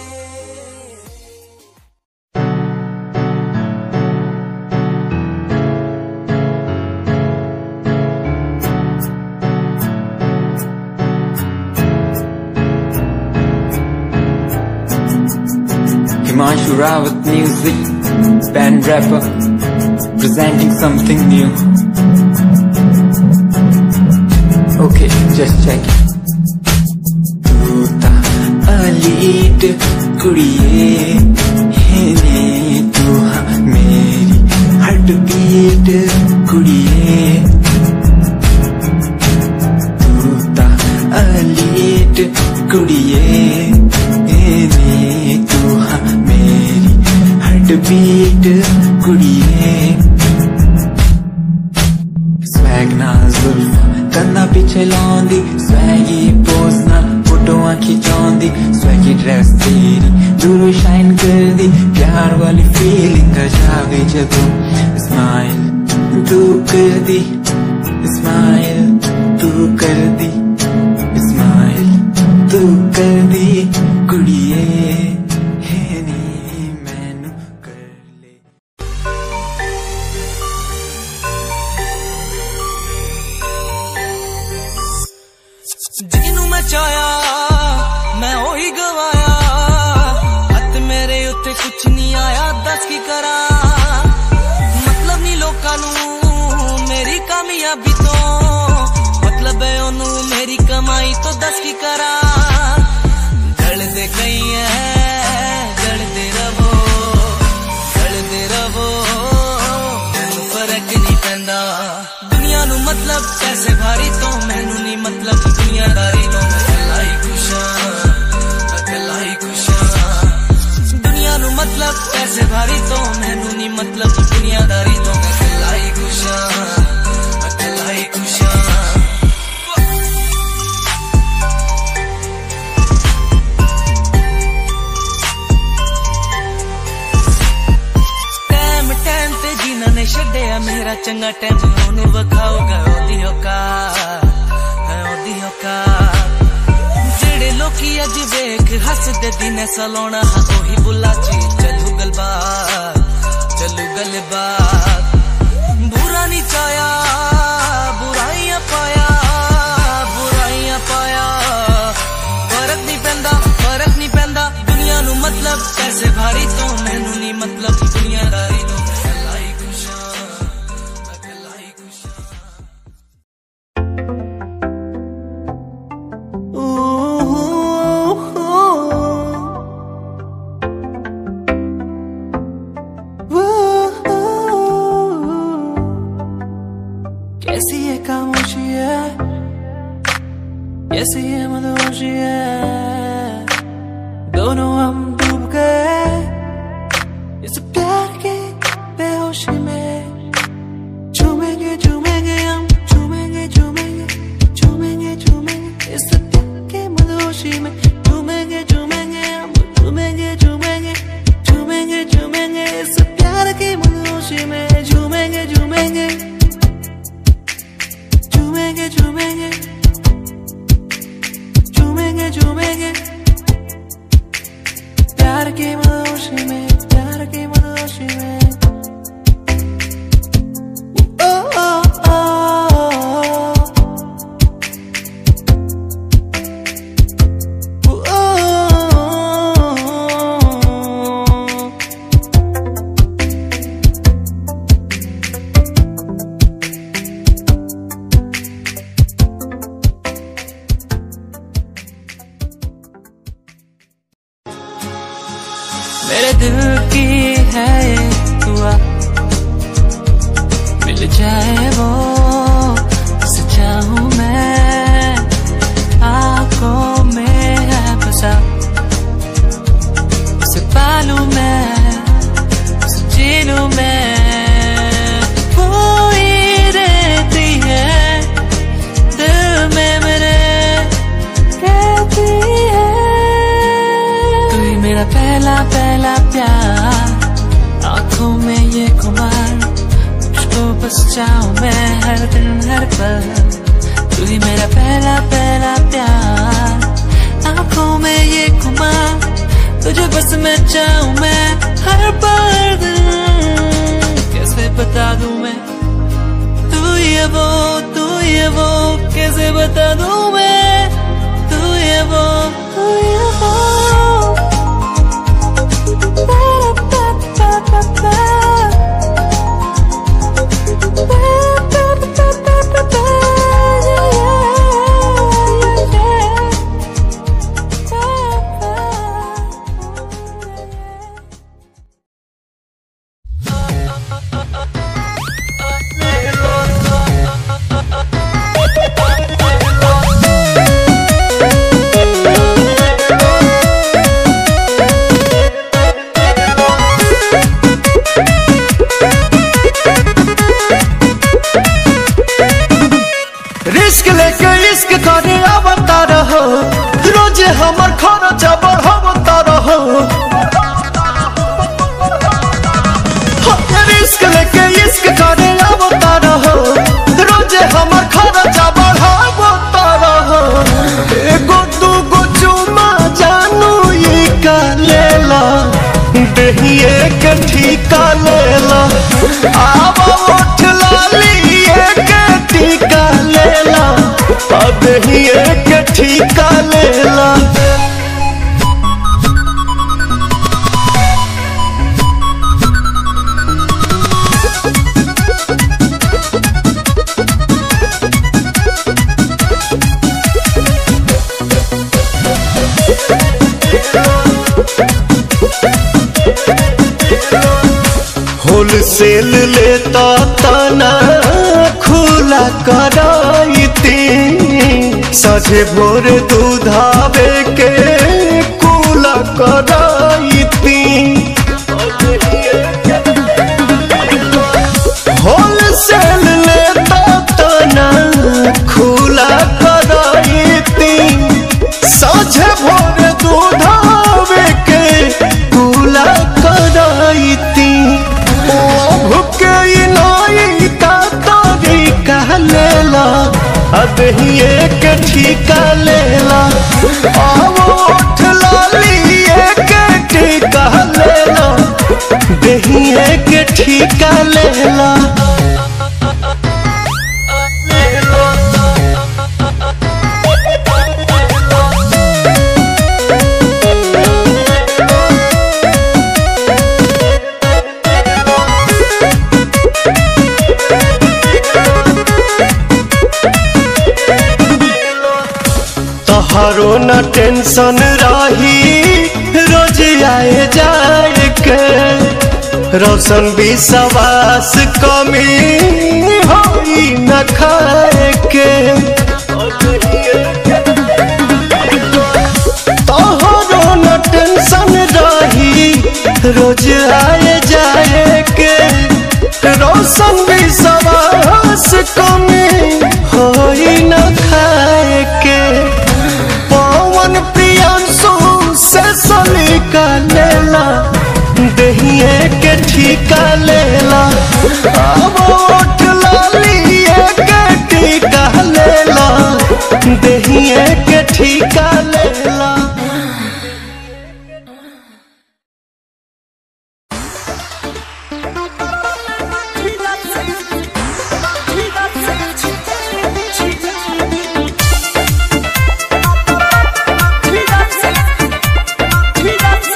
Himanshu Rawat music, band rapper, presenting something new. Okay, just check it. तू ता अलीट कुड़िए है ने तू हाँ मेरी हार्ट बीट कुड़िए तू ता अलीट कुड़िए है ने तू हाँ मेरी हार्ट बीट कुड़िए स्वैग ना जुल्फा ਕੰਨਾਂ ਪਿੱਛੇ ਲਾਉਂਦੀ ਸਵੈਗੀ ਪੋਜ਼ ਨਾਲ ਫੋਟੋਆਂ ਖਿਚਾਉਂਦੀ ਸਵੈਗੀ ਡਰੈਸ ਤੇਰੀ ਦੂਰੋਂ ਸ਼ਾਈਨ ਕਰਦੀ ਪਿਆਰ ਵਾਲੀ ਫੀਲਿੰਗ ਆ ਜਾਵੇ ਜਦੋਂ ਸਮਾਈਲ ਤੂੰ ਕਰਦੀ ਸਮਾਈਲ ਤੂੰ ਕਰਦੀ ਸਮਾਈਲ ਤੂੰ ਕਰਦੀ ਕੁੜੀਏ ਹੈ ਨੀ ਮੈਨੂੰ ਕਰ ਲੈ ਜਿਹਨੂੰ ਮੈਂ ਚਾਹਿਆ ਮੈਂ ਉਹੀ ਗਵਾਇਆ ਹੱਥ ਮੇਰੇ ਉੱਤੇ ਕੁਛ ਨਹੀਂ ਆਇਆ ਦੱਸ ਕੀ ਕਰਾਂ ਮਤਲਬ ਨਹੀਂ ਲੋਕਾਂ ਨੂੰ ਮੇਰੀ ਕਾਮਯਾਬੀ ਤੋਂ ਮਤਲਬ ਹੈ ਉਹਨੂੰ ਮੇਰੀ ਕਮਾਈ ਤੋਂ ਦੱਸ ਕੀ ਕਰਾਂ ਜਲਦੇ ਗਈ ਐ ਜਲਦੇ ਰਵੋ ਜਲਦੇ ਰਵੋ ਮੈਨੂੰ ਫਰਕ ਨਹੀਂ ਪੈਂਦਾ ਦੁਨੀਆ ਨੂੰ ਮਤਲਬ ਪੈਸੇ ਭਾਰੀ ਤੋਂ ਮੈਨੂੰ ਨਹੀਂ ਮਤਲਬ ਦੁਨੀਆਦਾਰੀ ਤੋਂ ਮੈਂ ਇਕੱਲਾ ਹੀ ਖੁਸ਼ਾਂ ਇਕੱਲਾ ਹੀ ਖੁਸ਼ਾਂ ਦੁਨੀਆ ਨੂੰ ਮਤਲਬ ਪੈਸੇ ਭਾਰੀ ਤੋਂ ਮੈਨੂੰ ਨਹੀਂ ਮਤਲਬ ਦੁਨੀਆਦਾਰੀ ਤੋਂ ਮੈਂ ਇਕੱਲਾ ਹੀ ਖੁਸ਼ਾਂ ਇਕੱਲਾ ਹੀ ਖੁਸ਼ਾਂ ਟਾਈਮ ਟਾਈਮ ਤੇ ਜਿਨ੍ਹਾਂ ਨੇ ਛੱਡਿਆ ਮੇਰਾ ਚੰਗਾ ਟਾਈਮ ਉਹਨੂੰ ਵਿਖਾਊਗਾ ਉਹਦੀ ਔਕਾਤ ਹੈ ਉਹਦੀ ਔਕਾਤ ਜਿਹੜੇ ਲੋਕੀ ਅੱਜ ਵੇਖ ਹੱਸਦੇ ਦਿਨੇ ਸਲਾਉਣਾ ਹਾਂ ਉਹੀ ਬੁੱਲਾ ਚੀ ਚੱਲੂ ਗਲਬਾਤ ਚੱਲੂ ਗਲਬਾਤ ਬੁਰਾ ਨਹੀਂ ਚਾਇਆ ਬੁਰਾਈਆਂ ਪਾਇਆ ਬੁਰਾਈਆਂ ਪਾਇਆ ਫਰਕ ਨਹੀਂ ਪੈਂਦਾ ਫਰਕ ਨਹੀਂ ਪੈਂਦਾ ਦੁਨੀਆ ਨੂੰ ਮਤਲਬ ਪੈਸੇ ਭਾਰੀ ਤੋਂ ਮੈਨੂੰ ਨਹੀਂ ਮਤਲਬ ਦੁਨੀਆਦਾਰੀ ਤੋਂ ਮੈਂ ਇਕੱਲਾ ਹੀ ਖੁਸ਼ਾਂ ਇਕੱਲਾ ਹੀ ਖੁਸ਼ਾਂ कैसी ये खामोशी है कैसी ये मदहोशी है दोनों हम डूब गए इस प्यार के बेहोशी में झूमेंगे झूमेंगे हम झूमेंगे झूमेंगे झूमेंगे झूमेंगे इस प्यार के मदहोशी में झूमेंगे झूमेंगे हम झूमेंगे झूमेंगे झूमेंगे झूमेंगे इस प्यार के मदहोशी में झूमेंगे झूमेंगे झूमेंगे झूमेंगे झूमेंगे में कोई रहती है दिल में मेरे रहती है तू ही मेरा पहला पहला प्यार आंखों में ये खुमार मुझको बस चाहूं मैं हर दिन हर पल तू ही मेरा पहला पहला प्यार आंखों में ये खुमार तुझे बस मैं चाहूं मैं हर पल कैसे बता दूं मैं तू ये वो तू ये वो कैसे बता दूं मैं तू ये वो तू ये वो रिस्क लेके इश्क करे आवता रहो रोज हमर खर्चा बढ़ावता रहो रिस्क लेके इश्क करे आवता रहो रोज हमर खर्चा बढ़ावता रहो एगो दूगो चुमा जानू ई का लेला दहिए के ठीका लेला आवा उठ लाली के ठीका लेला अब ही एक ठीका लेला होलसेल लेता तना खुला कराइती सझे भोर दूधावे के कुला कराइती होलसेल लेता तना खुला कराइती सझे भोर दूधावे के कुला कराइती भुके नाई का तरीका लेला अब ही एक ठीका लेला आवो उठ लाली एक ठीका लेला दही एक ठीका लेला तोहरो न टेंशन रही रोज आए जाए के रोशन विश्वास कमी होई न खाए के तोहरो न टेंशन रही रोज आए जाए के रोशन विश्वास कमी होई न खाए के पवन प्रियांशु से सलीका लेला दहिए के ठीका लेला अब उठ लाली के टीका लेला दहिए के ठीका लेला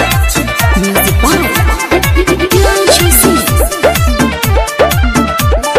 Music by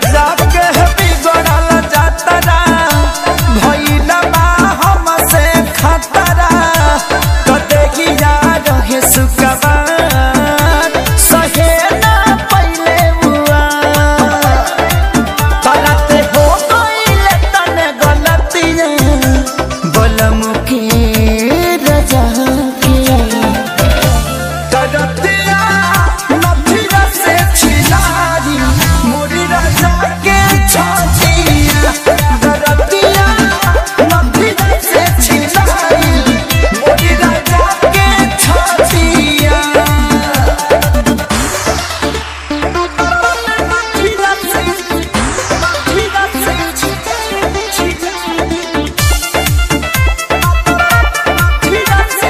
जाके बिगड़ल जातरा भइला बा हमसे खतरा तो देखिया रहे सुकवार सहे ना पहिले हुआ तलते हो गइले तने गलतियां बलम के रजा के करतिया नथिया से छिलाई मोरी राजा के छातिया करतिया नथिया से छिलाई मोरी राजा के छातिया नथिया से नथिया से नथिया से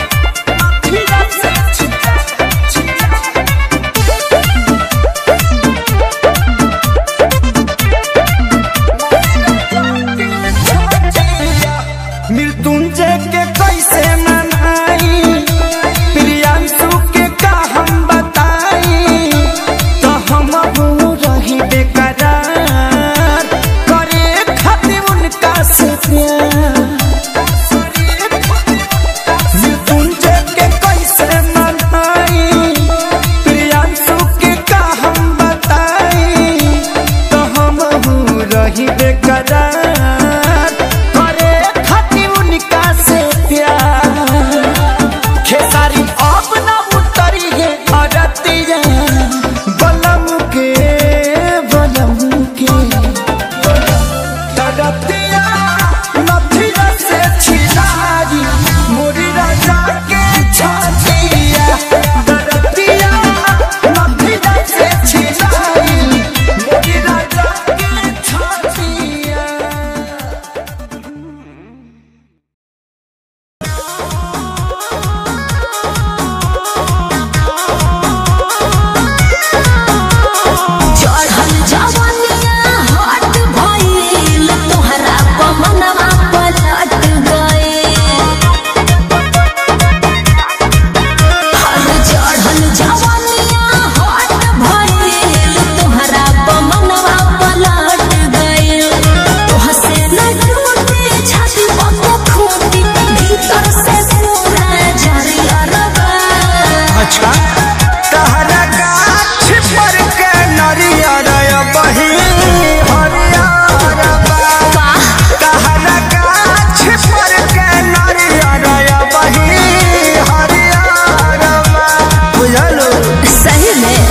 मृत्युंजय के कैसे मनाई प्रियांशु के का हम बताई तो हम हो रही बेकरार करे खातिर उनका से प्यार मृत्युंजय के कैसे मनाई प्रियांशु के का हम बताई तो हम हो रही बेकरार करे खातिर उनका से प्यार खेसारी अब ना उतरी है अरतिया बलम के बलम के तरतिया नथिया से छिलाई मोरी राजा के छातिया तरतिया नथिया से छिलाई मोरी राजा के छातिया चढ़ल जवनिया हट भइल तोहरा पमनवा पलट गइल हर चढ़ल जवनिया हट भइल तोहरा पमनवा पलट गइल तोहसे न टूटे छाती पक खूटी भीतर से पूरा जरियर बा अच्छा कहरा गाछ पर के नरियर बही हरियर बा कहरा गाछ पर के नरियर बही हरियर बा बुझलो सही में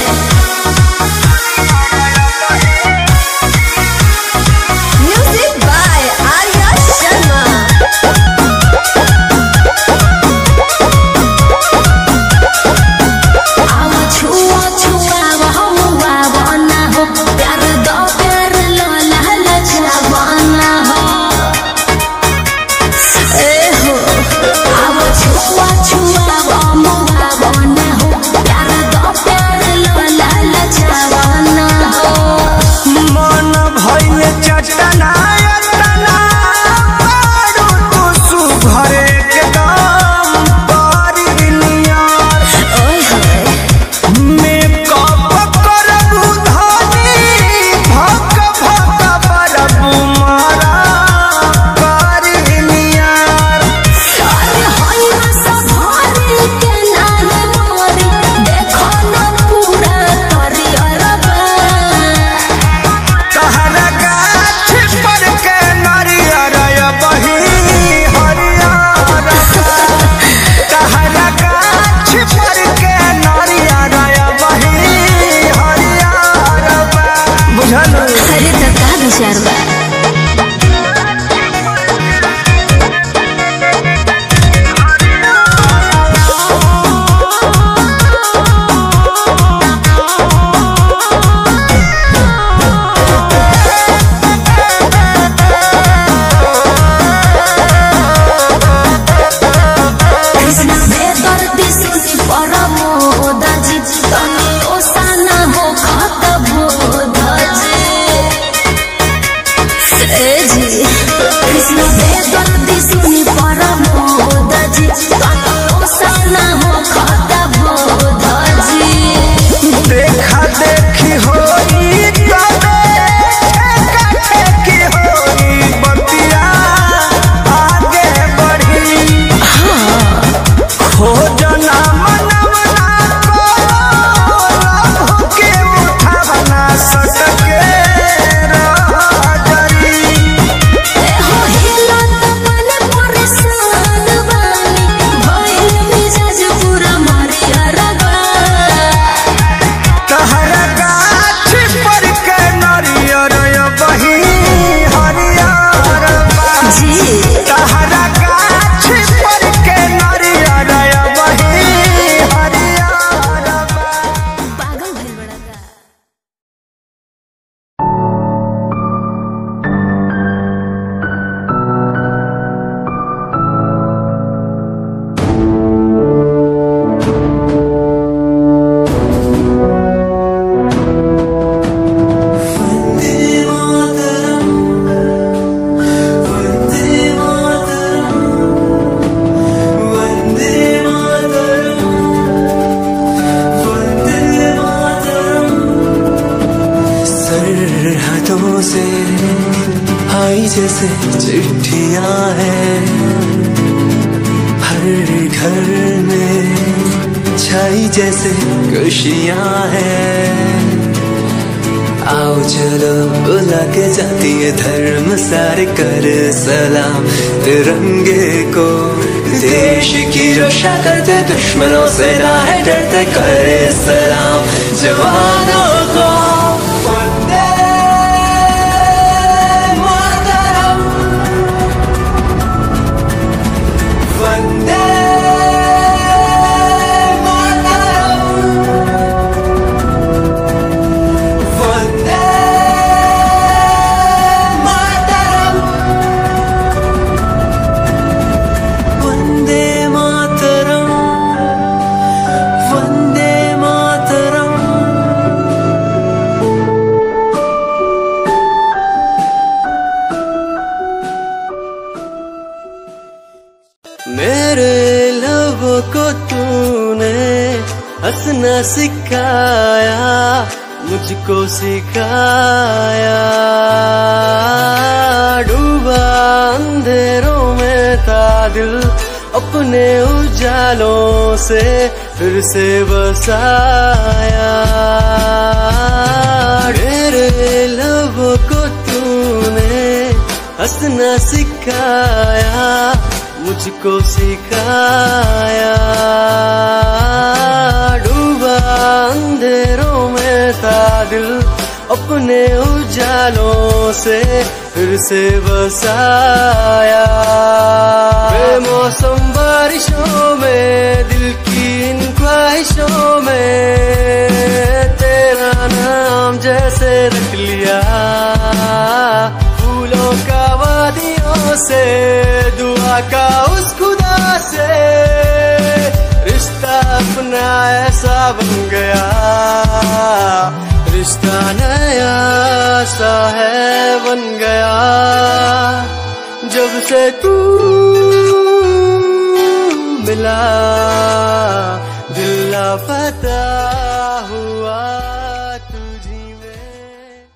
म्यूजिक बाय आर्या शर्मा आवा छुआ छुआ बहुआ बना हो प्यार दो प्यार लो लाल जवाना हो ए हो आवा छुआ छुआ बहुआ बना हो प्यार दो प्यार लो लाल जवाना हो मन भइल चटना यतना पारू तू सुघरे के दाम पारी नियर ओए होए मेकअप करबू धनी भक भक बरबू मारा पारी नियर अरे होई ना संभारी के नाहे मोरी देखो ना पूरा करियर बा कहरा गाछ पर के नरियर बही हरियर कहरा गाछ पर के नरियर बही हरियर बुझल अरे तो का विचार बा कृष्ण बेदर्दी सुनी परमो दाजी तनी ओसाना हो खत भोदाजी ए जी कृष्ण बेदर्दी सुनी परमो दाजी तनी ओसाना हो खत भोदाजी देखा देखी होई तबे से आई जैसे चिट्ठियां हैं हर घर में छाई जैसे खुशियां हैं आओ चलो बुला के जाती है धर्म सारे कर सलाम तिरंगे को देश की रक्षा करते दुश्मनों से ना है डरते करे सलाम जवानों को वंदे मातरम वंदे मातरम वंदे मातरम वंदे मातरम वंदे मातरम मेरे लबों को तूने हंसना सिखाया मुझको सिखाया डूबा अंधेरों में था दिल अपने उजालों से फिर से बसाया मेरे लबों को तूने हंसना सिखाया मुझको सिखाया डूबा अंधेरों में था दिल अपने उजालों से फिर से बसाया बेमौसम बारिशों में दिल की इन ख्वाहिशों में तेरा नाम जैसे रख लिया फूलों का वादियों से दुआ का उस खुदा से रिश्ता अपना ऐसा बन गया रिश्ता नया सा है बन गया जब से तू मिला दिल पता हुआ तुझी में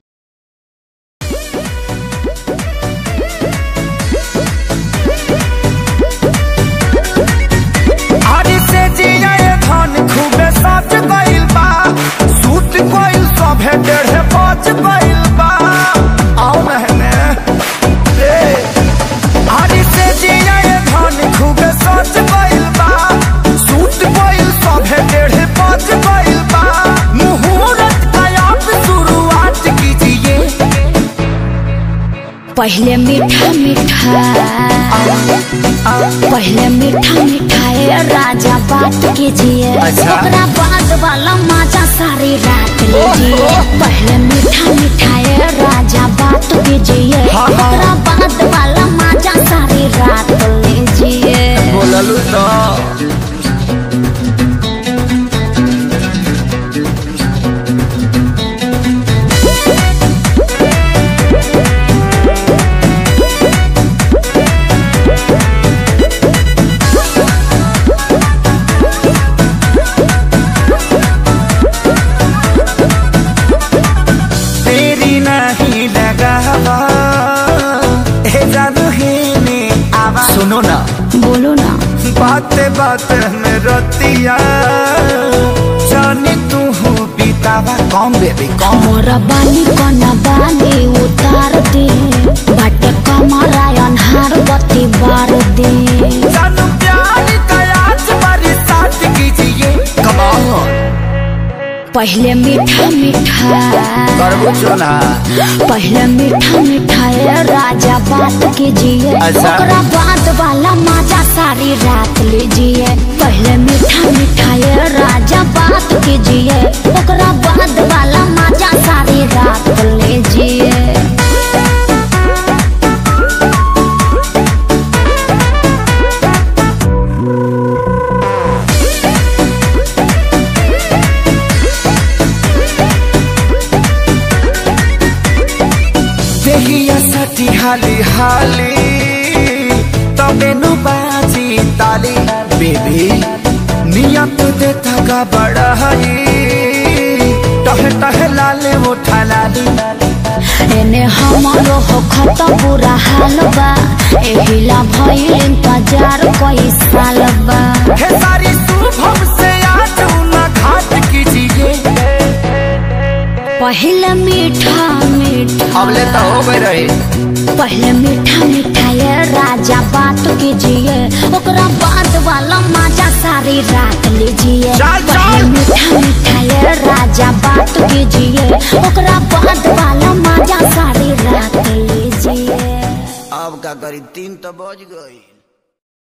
हरी से जिया ये धन खूबे सच गइल बा सूत गइल सभे डेढ़े बज गइल बा आओ महने रे हरी से जिया ये धन खूबे सच गइल बा सूत गइल सभे डेढ़े बज गइल बा मुहूर्त का आप शुरुआत कीजिए पहले मीठा मीठा पहले मीठा मीठा ये राजा बात कीजिए अच्छा। ओकरा बाद वाला मजा सारी रात लीजिए पहले मीठा मीठा ये राजा बात कीजिए हाँ, हाँ। ओकरा बाद वाला मजा सारी रात लीजिए बोललू तो तेरी नहीं लगा हे जादू ही में आवाज सुनो ना बोलो ना बाते बाते में रतिया जाने तू हो बीतावा कौन बेबी कौन मोरा बाली कोना बाली उतार दे बट कमरा अनहार बत्ती बार दे जानू प्यार का आज बरसात कीजिए कमाल पहले मीठा मीठा करबो चोना पहले मीठा मीठा ये राजा बात कीजिए अच्छा। ओकरा बाद वाला मजा सारी रात लीजिए पहले मीठा मीठा ये राजा बात कीजिए ओकरा बाद वाला मजा सारी रात लीजिए देहिया सटी हाली हाली तबे नु बाजी ताली बेबी नियत देता का बड़ा हई टह टह लाले उठा लाली एने हमारो हो खत बुरा हाल बा एहिला भइल इंतजार कई साल बा खेसारी शुभम से आज ना घाट कीजिए पहले मीठा मीठा अबले तो हो गए रहे पहले मीठा मीठा ये राजा बात कीजिए ओकरा बाद वाला मजा सारी रात लीजिए चल, चल। पहले मीठा मीठा ये राजा बात कीजिए ओकरा बाद वाला मजा सारी रात लीजिए अब का करी तीन तो बज गई